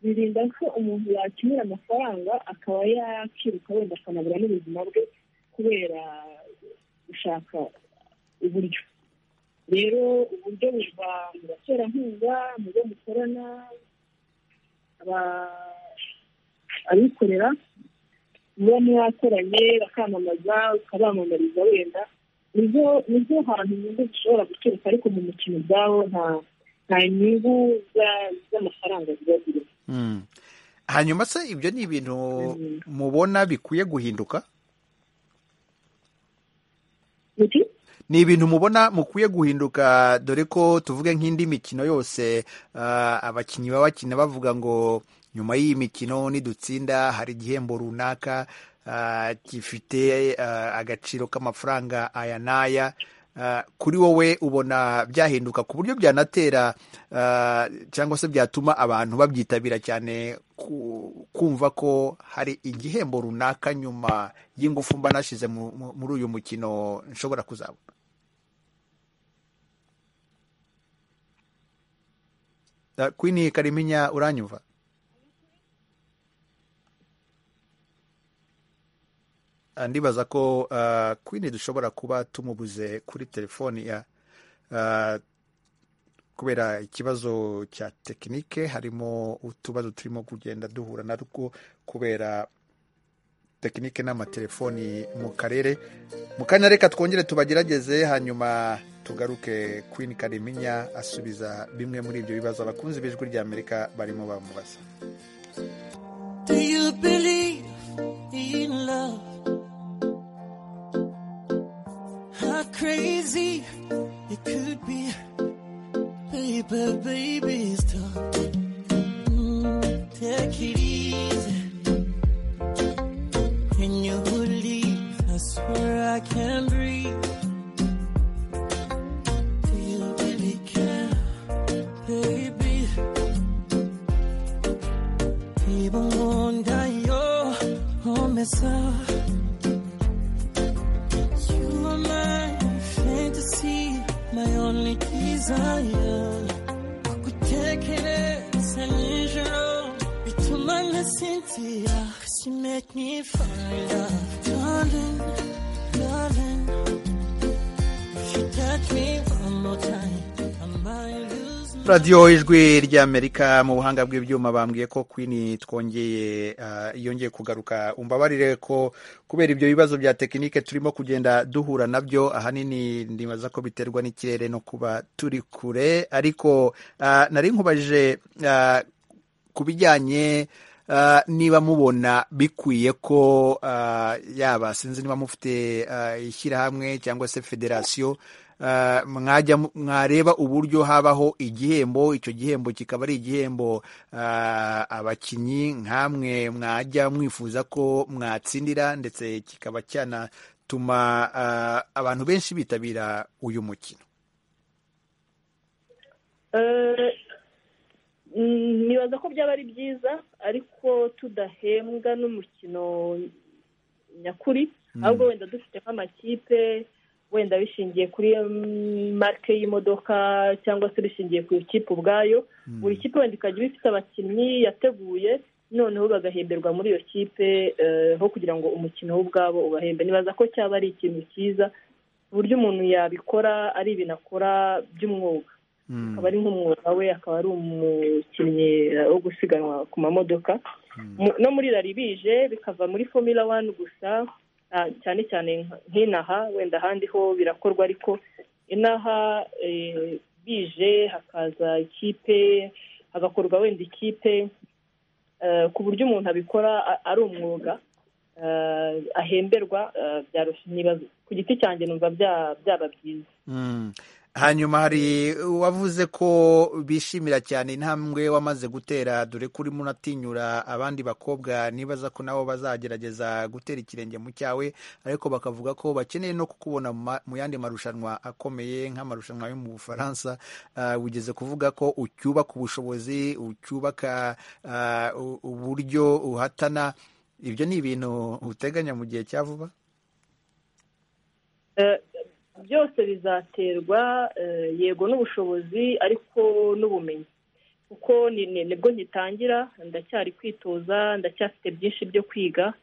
birinda ko umuntu yakenera amafaranga akaba yakiruka wenda akanabura n'ubuzima bwe kubera gushaka uburyo rero uburyo buva mu baterankunga mu byo mukorana abikorera muba mwakoranye bakamamaza ukabamamariza wenda nizo hantu inyungu zishobora guturuka ariko mu mukino ubwawo nta nyungu z'amafaranga ziba zirimo hanyuma se ibyo ni ibintu mubona bikwiye guhinduka ni ibintu mubona mukwiye guhinduka dore ko tuvuge nk'indi mikino yose abakinnyi baba bakina bavuga ngo nyuma y'iyi mikino nidutsinda hari igihembo runaka gifite agaciro k'amafaranga aya n'aya kuri wowe ubona byahinduka ku buryo byanatera cyangwa se byatuma abantu babyitabira cyane kumva ko hari igihembo runaka nyuma y'ingufu mba nashyize muri uyu mukino nshobora kuzabona kwini kariminya uranyumva ndibaza ko kwini dushobora kuba tumubuze kuri telefoni ya kubera ikibazo cya tekinike harimo utubazo turimo kugenda duhura natwo kubera tekinike n'amatelefoni mu karere mu kanya reka twongere tubagerageze hanyuma tugaruke kwini kariminya asubiza bimwe muri ibyo bibazo abakunzi b'ijwi ry'amerika barimo bamubaza How crazy it could be, baby, baby, stop. Mm, take it easy, and you will leave. I swear I can't breathe. Do you really care, baby? Even wonder your home is up. My only desire, I could take it as an angel. Between my Cynthia, she make me find love, darling, darling. If you touch me one more time, I might lose. Radiyo ijwi ry'Amerika mu buhanga bw'ibyuma bambwiye ko Queen twongeye yongeye kugaruka umbabarire ko kubera ibyo bibazo bya tekinike turimo kugenda duhura nabyo ahanini ndibaza ko biterwa n'ikirere no kuba turi kure ariko nari nkubajije ku bijyanye niba mubona bikwiye ko yaba sinzi niba mufite ishyirahamwe cyangwa se federasiyo mwajya mwareba uburyo habaho igihembo icyo gihembo kikaba ari igihembo abakinnyi nk'amwe mwajya mwifuza ko mwatsindira ndetse kikaba cyanatuma abantu benshi bitabira uyu mukino nibaza ko byaba ari byiza ariko tudahembwa n'umukino nyakuri ahubwo wenda dufite nk'amakipe wenda bishingiye kuri marike y'imodoka cyangwa se bishingiye ku ikipe ubwayo buri kipe wenda ikajya iba ifite abakinnyi yateguye noneho bagahemberwa muri iyo kipe aho kugira ngo umukino w'ubwabo ubahembe nibaza ko cyaba ari ikintu cyiza ku buryo umuntu yabikora ari ibintu akora by'umwuga akaba ari nk'umwuga we akaba ari umukinnyi wo gusiganwa ku mamodoka no muri rari bije bikava muri fomila wani gusa cyane cyane nk'inaha wenda ahandi ho birakorwa ariko inaha bije hakaza ikipe hagakorwa wenda ikipe ku buryo umuntu abikora ari umwuga ahemberwa nibaza ku giti cyanjye numva byaba byiza hanyuma hari uwavuze ko bishimira cyane intambwe wamaze gutera dore ko urimo unatinyura abandi bakobwa nibaza ko nabo bazagerageza gutera ikirenge mu cyawe ariko bakavuga ko bakeneye no kukubona mu yandi marushanwa akomeye nk'amarushanwa yo mu bufaransa wigeze kuvuga ko ucyubaka ubushobozi ucyubaka uburyo uhatana ibyo ni ibintu uteganya mu gihe cya vuba byose bizaterwa yego n'ubushobozi ariko n'ubumenyi kuko nibwo ngitangira ndacyari kwitoza ndacyafite byinshi byo kwiga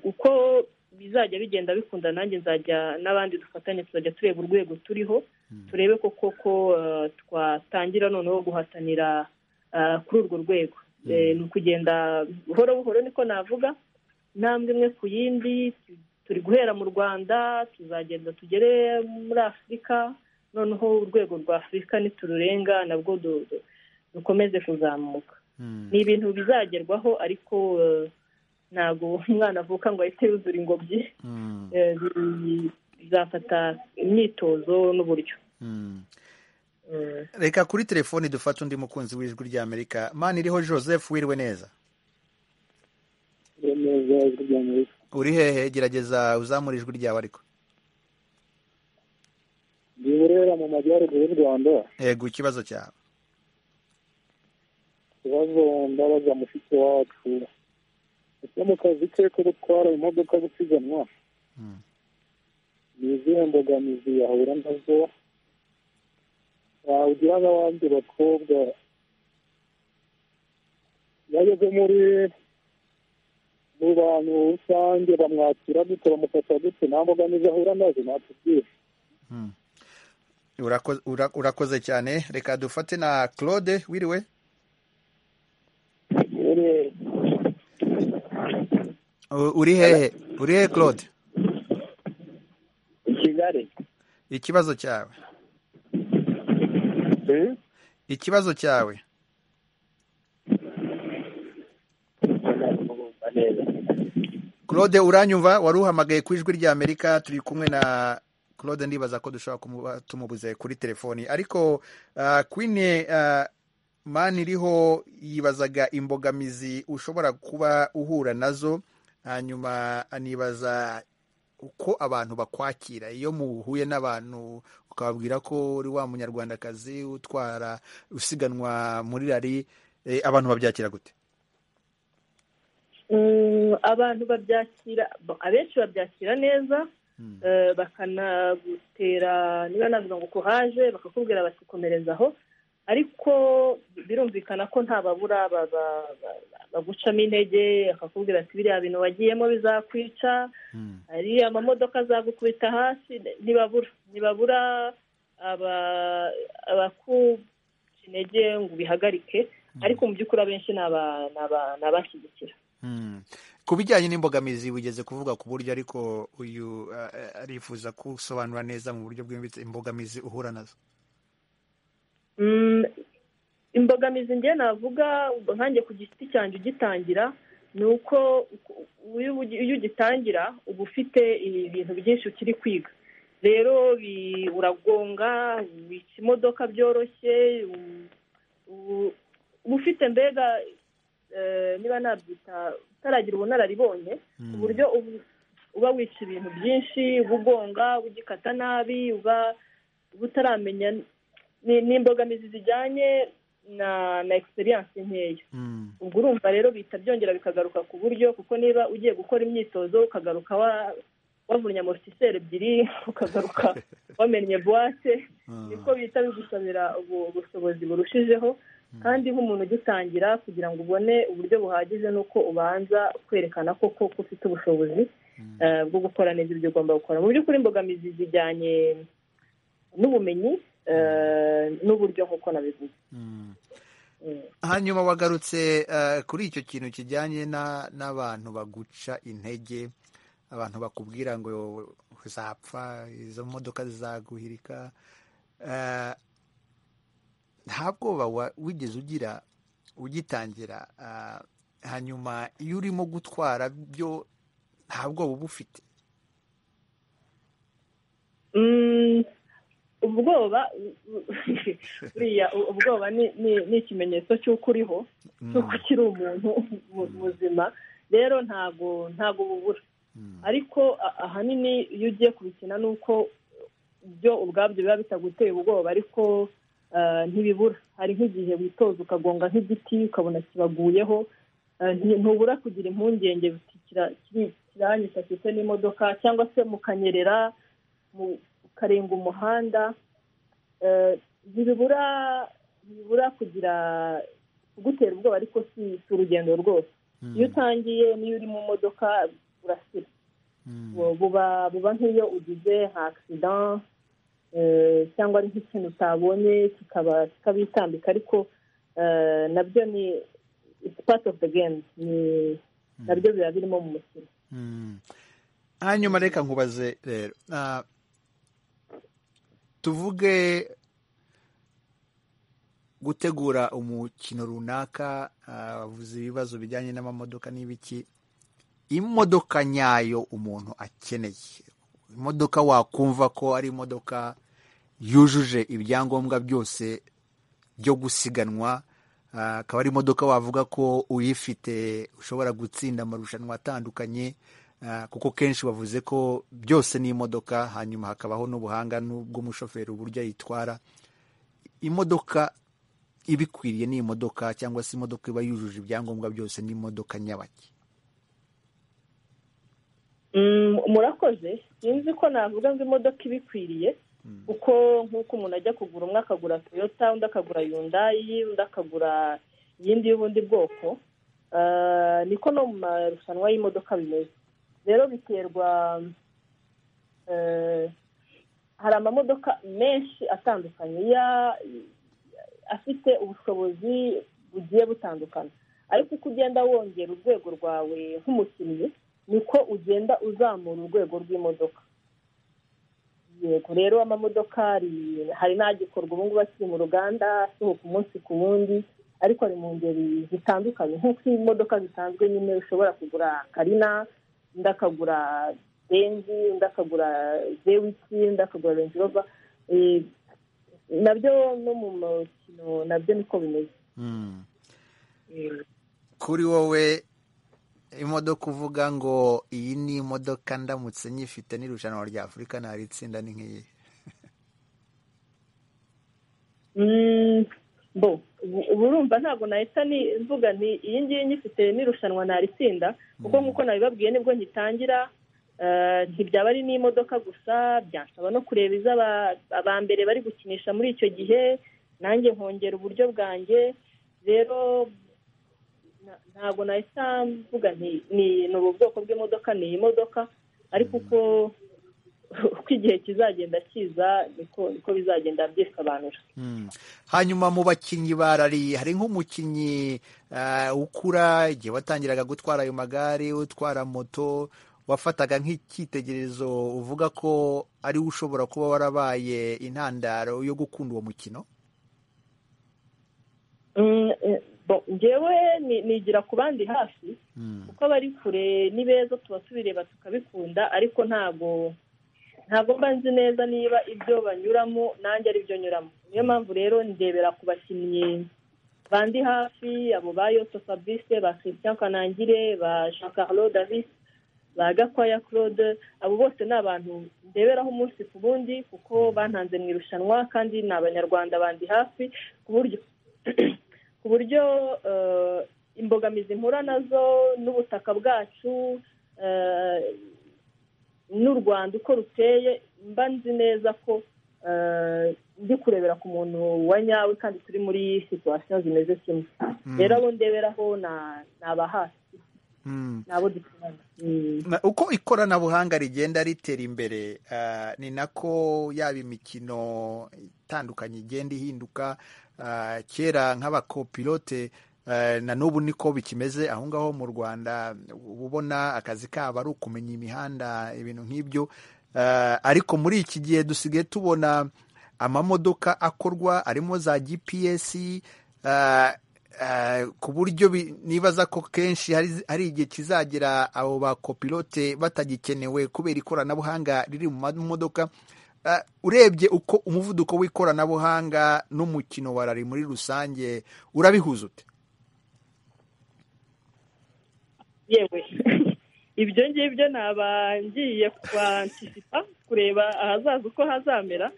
uko bizajya bigenda bikunda nanjye nzajya n'abandi dufatanye tuzajya tureba urwego turiho turebe ko koko twatangira noneho guhatanira kuri urwo rwego ni ukugenda buhoro buhoro niko navuga intambwe imwe ku yindi turi guhera mu rwanda tuzagenda tugere muri afurika noneho urwego rwa afurika nitururenga nabwo dukomeze kuzamuka ni ibintu bizagerwaho ariko ntabwo umwana avuka ngo ahite yuzura ingobyi bizafata imyitozo n'uburyo reka kuri telefoni dufate undi mukunzi w'ijwi ry'amerika mani iriho joseph wiriwe neza uri hehe gerageza uzamura ijwi ryawe ariko ni burera mu majyaruguru y'u rwanda yego ikibazo cyawe ikibazo ndabaza mushiki wacu ese mu kazi ke ko gutwara imodoka gusiganwa ni izihe mbogamizi yahura nazo wagira n'abandi bakobwa yageze muri mu bantu rusange bamwakira gute bamufata gute nta mbogamizi ahura nazo natubwira urakoze cyane reka dufate na claude wiriwe uri hehe uri hehe claude i kigali ikibazo cyawe ikibazo cyawe claude uranyumva wari uhamagaye ku ijwi rya amerika turi kumwe na claude ndibaza ko dushobora kuba tumubuze kuri telefoni ariko kwine mani iriho yibazaga imbogamizi ushobora kuba uhura nazo hanyuma anibaza uko abantu bakwakira iyo muhuye n'abantu ukababwira ko uri wa munyarwandakazi utwara usiganwa muri rari abantu babyakira gute abantu babyakira abenshi babyakira neza bakanagutera niba navuga ngo kuhaje bakakubwira basikomereza aho ariko birumvikana ko ntababura bagucamo intege bakakubwira ati biriya bintu wagiyemo bizakwica hari amamodoka azagukubita hasi ntibabura ntibabura abakuca intege ngo ubihagarike ariko mu by'ukuri abenshi ni abashyigikira ku bijyanye n'imbogamizi wigeze kuvuga ku buryo ariko uyu arifuza gusobanura neza mu buryo bwimbitse imbogamizi uhura nazo imbogamizi nge navuga nkange ku giti cyanjye ugitangira ni uko iyo ugitangira uba ufite ibintu byinshi ukiri kwiga rero uragonga wica imodoka byoroshye uba ufite mbega niba nabyita utaragira ubunararibonye ku buryo uba wica ibintu byinshi uba ugonga uba ugikata nabi uba utaramenya ni imbogamizi zijyanye na na egisperiyanse nkeya ubwo urumva rero bihita byongera bikagaruka ku buryo kuko niba ugiye gukora imyitozo ukagaruka wavunnye amortiseri ebyiri ukagaruka wamennye buwate niko bihita bigusabira ubushobozi burushijeho kandi nk'umuntu ugitangira kugira ngo ubone uburyo buhagije ni uko ubanza kwerekana ko koko ufite ubushobozi bwo gukora neza ibyo ugomba gukora mu by'ukuri imbogamizi zijyanye n'ubumenyi n'uburyo nk'uko nabivuze hanyuma wagarutse kuri icyo kintu kijyanye n'abantu baguca intege abantu bakubwira ngo uzapfa izo modoka zizaguhirika nta bwoba wigeze ugira ugitangira hanyuma iyo urimo gutwara byo nta bwoba uba ufite ubwoba buriya ubwoba ni ikimenyetso cy'uko uriho cy'uko ukiri umuntu muzima rero ntabwo ntabwo bubura ariko ahanini iyo ugiye kubikina ni uko byo ubwabyo biba bitaguteye ubwoba ariko ntibibura hari nk'igihe witoza ukagonga nk'igiti ukabona kibaguyeho ntubura kugira impungenge kiranyica ndetse n'imodoka cyangwa se mukanyerera ukarenga umuhanda ntibibura ntibibura kugira kugutera ubwoba ariko si urugendo rwose iyo utangiye n'iyo uri mu modoka urasira buba nk'iyo ugize nka agisida cyangwa ari nk'ikintu utabonye kikaba kikabitambika ariko nabyo ni iti pati ofu de gemu nabyo biba birimo mu mukino hanyuma reka nkubaze rero tuvuge gutegura umukino runaka avuze ibibazo bijyanye n'amamodoka n'ibiki imodoka nyayo umuntu akeneye imodoka wakumva ko ari imodoka yujuje ibyangombwa byose byo gusiganwa akaba ari imodoka wavuga ko uyifite ushobora gutsinda amarushanwa atandukanye kuko kenshi bavuze ko byose ni imodoka hanyuma hakabaho n'ubuhanga bw'umushoferi uburyo ayitwara imodoka ibikwiriye ni imodoka cyangwa se imodoka iba yujuje ibyangombwa byose ni imodoka nyabaki murakoze sinzi ko navuga ngo imodoka ibikwiriye kuko nk'uko umuntu ajya kugura umwe akagura toyota undi akagura yundayi undi akagura iyindi y'ubundi bwoko niko no mu marushanwa y'imodoka bimeze rero biterwa hari amamodoka menshi atandukanye afite ubushobozi bugiye butandukana ariko uko ugenda wongera urwego rwawe nk'umukinnyi niko ugenda uzamura urwego rw'imodoka yego rero amamodoka hari n'agikorwa ubu ngubu akiri mu ruganda asohoka umunsi ku wundi ariko ari mu ngeri zitandukanye nk'uko imodoka zisanzwe nyine ushobora kugura karina undi akagura benzi undi akagura zewiki undi akagura renji rova nabyo no mu mukino nabyo niko bimeze kuri wowe imodoka uvuga ngo iyi ni imodoka ndamutse nyifite n'irushanwa rya afurika ntari itsinda ni nk'iyi bo burumva ntabwo nahita mvuga nti iyi ngiyi nyifite n'irushanwa ntari itsinda kuko nk'uko nabibabwiye nibwo ngitangira ntibyaba ari n'imodoka gusa byansaba no kureba izo aba mbere bari gukinisha muri icyo gihe nanjye nkongera uburyo bwanjye rero ntabwo nahita mvuga ni ubu bwoko bw'imodoka ni iyi modoka ariko uko uko igihe kizagenda kiza niko bizagenda byisobanura hanyuma mu bakinnyi barariye hari nk'umukinnyi ukura igihe watangiraga gutwara ayo magare utwara moto wafataga nk'icyitegererezo uvuga ko ari we ushobora kuba warabaye intandaro yo gukunda uwo mukino ngewe nigira ku bandi hafi kuko abari kure ni beza tuba tubireba tukabikunda ariko ntabwo ntabwo mba nzi neza niba ibyo banyuramo nanjye ari byo nyuramo niyo mpamvu rero ndebera ku bakinnyi bandi hafi abo ba yoto fabrice ba christian kanangire ba jean carlo davis ba gakwaya claude abo bose ni abantu ndeberaho umunsi ku wundi kuko bantanze mu irushanwa kandi ni abanyarwanda bandi hafi ku buryo ku buryo imbogamizi mpura nazo n'ubutaka bwacu n'u rwanda uko ruteye mba nzi neza ko ndi kurebera ku muntu wa nyawe kandi turi muri situwasiyo zimeze kimwe rero abo ndeberaho ni abahasi ni abo dukorana uko ikoranabuhanga rigenda ritera imbere ni nako yaba imikino itandukanye igenda ihinduka kera nk'abakopilote na n'ubu niko bikimeze aho ngaho mu rwanda uba ubona akazi kabo ari ukumenya imihanda ibintu nk'ibyo ariko muri iki gihe dusigaye tubona amamodoka akorwa arimo za gps ku buryo nibaza ko kenshi hari igihe kizagera abo ba kopilote batagikenewe kubera ikoranabuhanga riri mu mamodoka urebye uko umuvuduko w'ikoranabuhanga n'umukino wa rari muri rusange urabihuza ute yewe ibyo ngibyo naba ngiye kwantisipa kureba ahazaza uko hazamera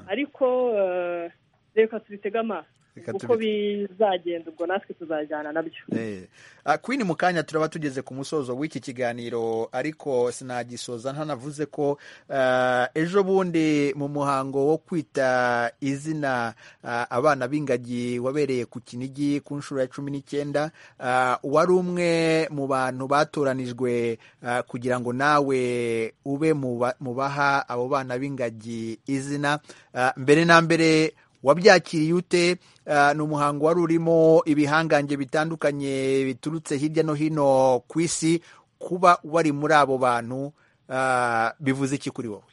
ariko eh, reka tubitege amaso Reka uko tubi- bizagenda ubwo natwe tuzajyana nabyo Eh. Ah, Queen mu kanya turaba tugeze ku musozo w'iki kiganiro ariko sinagisoza ntanavuze ko ah, ejo bundi mu muhango wo kwita izina ah, abana b'ingagi wabereye ku kinigi ku nshuro ya cumi n'icyenda ah, wari umwe mu bantu batoranijwe ah, kugira ngo nawe ube mu ba- mu baha abo bana b'ingagi izina Ah, mbere na mbere wabyakiriye ute Ah, ni umuhango wari urimo ibihangange bitandukanye biturutse hirya no hino ku isi kuba wari muri abo bantu ah, bivuze iki kuri wowe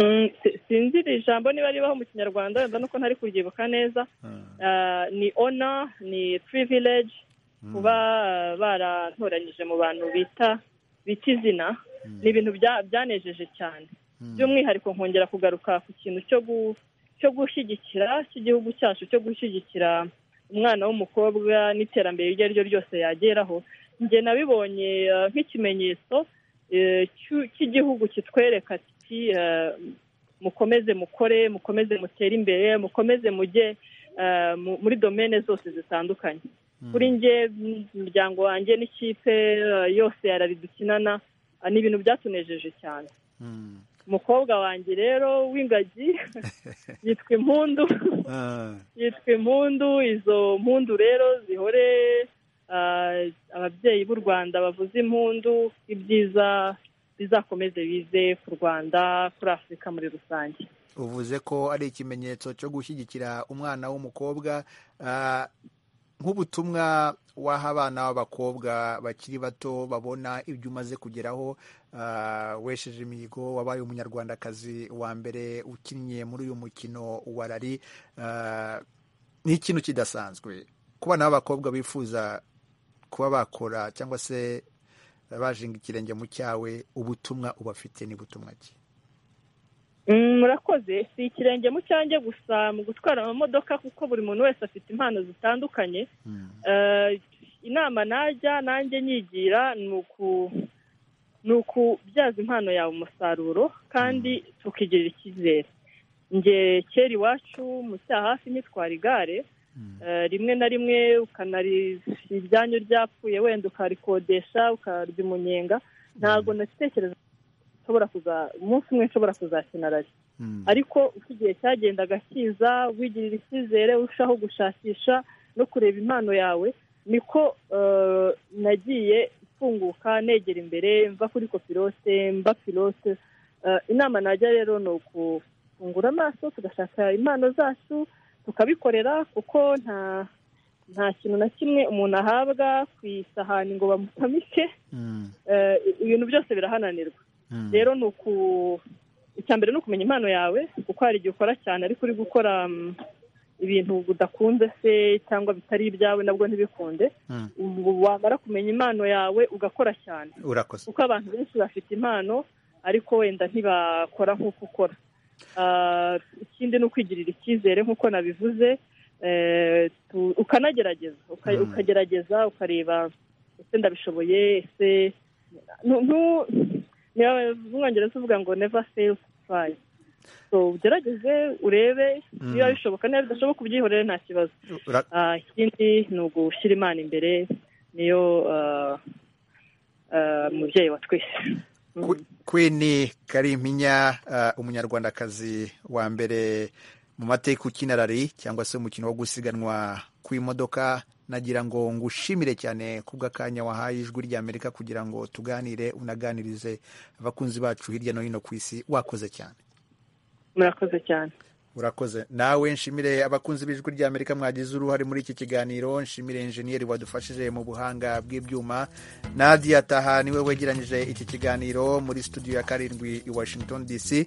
Mm, si- sinzi iri jambo niba ribaho mu kinyarwanda wenda nuko ntari kuryibuka neza Ah, ni ona ni privilege kuba ah, baratoranyije mu bantu bita bita izina ni ibintu bya- byanejeje cyane by'umwihariko nkongera kugaruka ku kintu cyo gu- cyo gushyigikira cy'igihugu cyacu cyo gushyigikira umwana w'umukobwa n'iterambere iryo ari ryo ryose yageraho njye nabibonye ah, nk'ikimenyetso eh, cy'u- cy'igihugu kitwereka kiti eh, mukomeze mukore mukomeze mutere imbere mukomeze mujye eh, mu- muri domene zose zitandukanye kuri njye m- umuryango wanjye n'ikipe eh, yose yarari dukinana ah, ni ibintu byatunejeje cyane umukobwa wanjye rero w'ingagi yitwa impundu yitwa impundu izo mpundu rero zihore ah, ababyeyi b'u rwanda bavuze impundu ibyiza bizakomeze bize ku rwanda kuri afurika muri rusange uvuze ko ari ikimenyetso cyo gushyigikira umwana w'umukobwa ah, nk'ubutumwa waha abana b'abakobwa bakiri bato babona ibyo umaze kugeraho ah, wesheje imihigo wabaye umunyarwandakazi wa mbere ukinnye muri uyu mukino wa rari ah, ni ikintu kidasanzwe ku bana b'abakobwa bifuza kuba bakora cyangwa se bajinga ikirenge mu cyawe ubutumwa ubafite ni butumwa ki Mm, murakoze si ikirenge mu cyanjye gusa mu gutwara amamodoka kuko buri muntu wese afite impano zitandukanye Eh, inama najya nanjye nyigira ni uku- ni ukubyaza impano yawe umusaruro kandi tukigirira icyizere nge kera iwacu mu cyaha hafi ntitwara igare Eh, rimwe na rimwe ukanari ibyanyu ryapfuye wenda ukarikodesha ukarya umunyenga ntabwo natekereza nshobora kuza umunsi umwe nshobora kuzakina rari ariko uko igihe cyagendaga kiza wigirira icyizere urushaho gushakisha no kureba impano yawe niko eh, nagiye mfunguka negera imbere mva kuri kopirote mba pirote Eh, inama najya rero ni ukufungura amaso tugashaka impano zacu tukabikorera kuko nta nta kintu na kimwe umuntu ahabwa ku isahani ngo bamutamike Eh, ibintu byose birahananirwa rero ni uku icya mbere ni ukumenya impano yawe kuko hari igihe ukora cyane ariko uri gukora mm, ibintu udakunze se cyangwa bitari ibyawe nabwo ntibikunde Mm. ubu wamara kumenya impano yawe ugakora cyane urakoze kuko abantu benshi bafite impano ariko wenda ntibakora nk'uko ukora Ah, ikindi ni ukwigirira icyizere nk'uko nabivuze eh, tu- ukanagerageza uka- Mm. ukagerageza ukareba ese ndabishoboye ese nu- nu- niba- mu bwongereza uvuga ngo never fail to try so ugerageze urebe Mm. niba bishoboka niba bidashoboka ubyihorere nta kibazo Ura- Ah, ikindi ni ugushyira imana imbere niyo ah, ah, mubyeyi wa twese Kwe- Queen Karimpinya uh, umunyarwandakazi wa mbere mu mateka ukina rari cyangwa se umukino wo gusiganwa ku imodoka nagira ngo ngushimire cyane kubw'akanya wahaye ijwi rya Amerika kugira ngo tuganire unaganirize abakunzi bacu hirya no hino ku isi wakoze cyane murakoze cyane urakoze nawe nshimire abakunzi b'ijwi rya amerika mwagize uruhare muri iki kiganiro nshimire injeniyeri wadufashije mu buhanga bw'ibyuma nadia taha niwe wegeranyije iki kiganiro muri studio ya karindwi i washington dc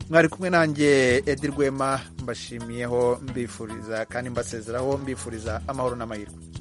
mwari kumwe nanjye edi rwema mbashimiyeho mbifuriza kandi mbasezeraho mbifuriza amahoro n'amahirwe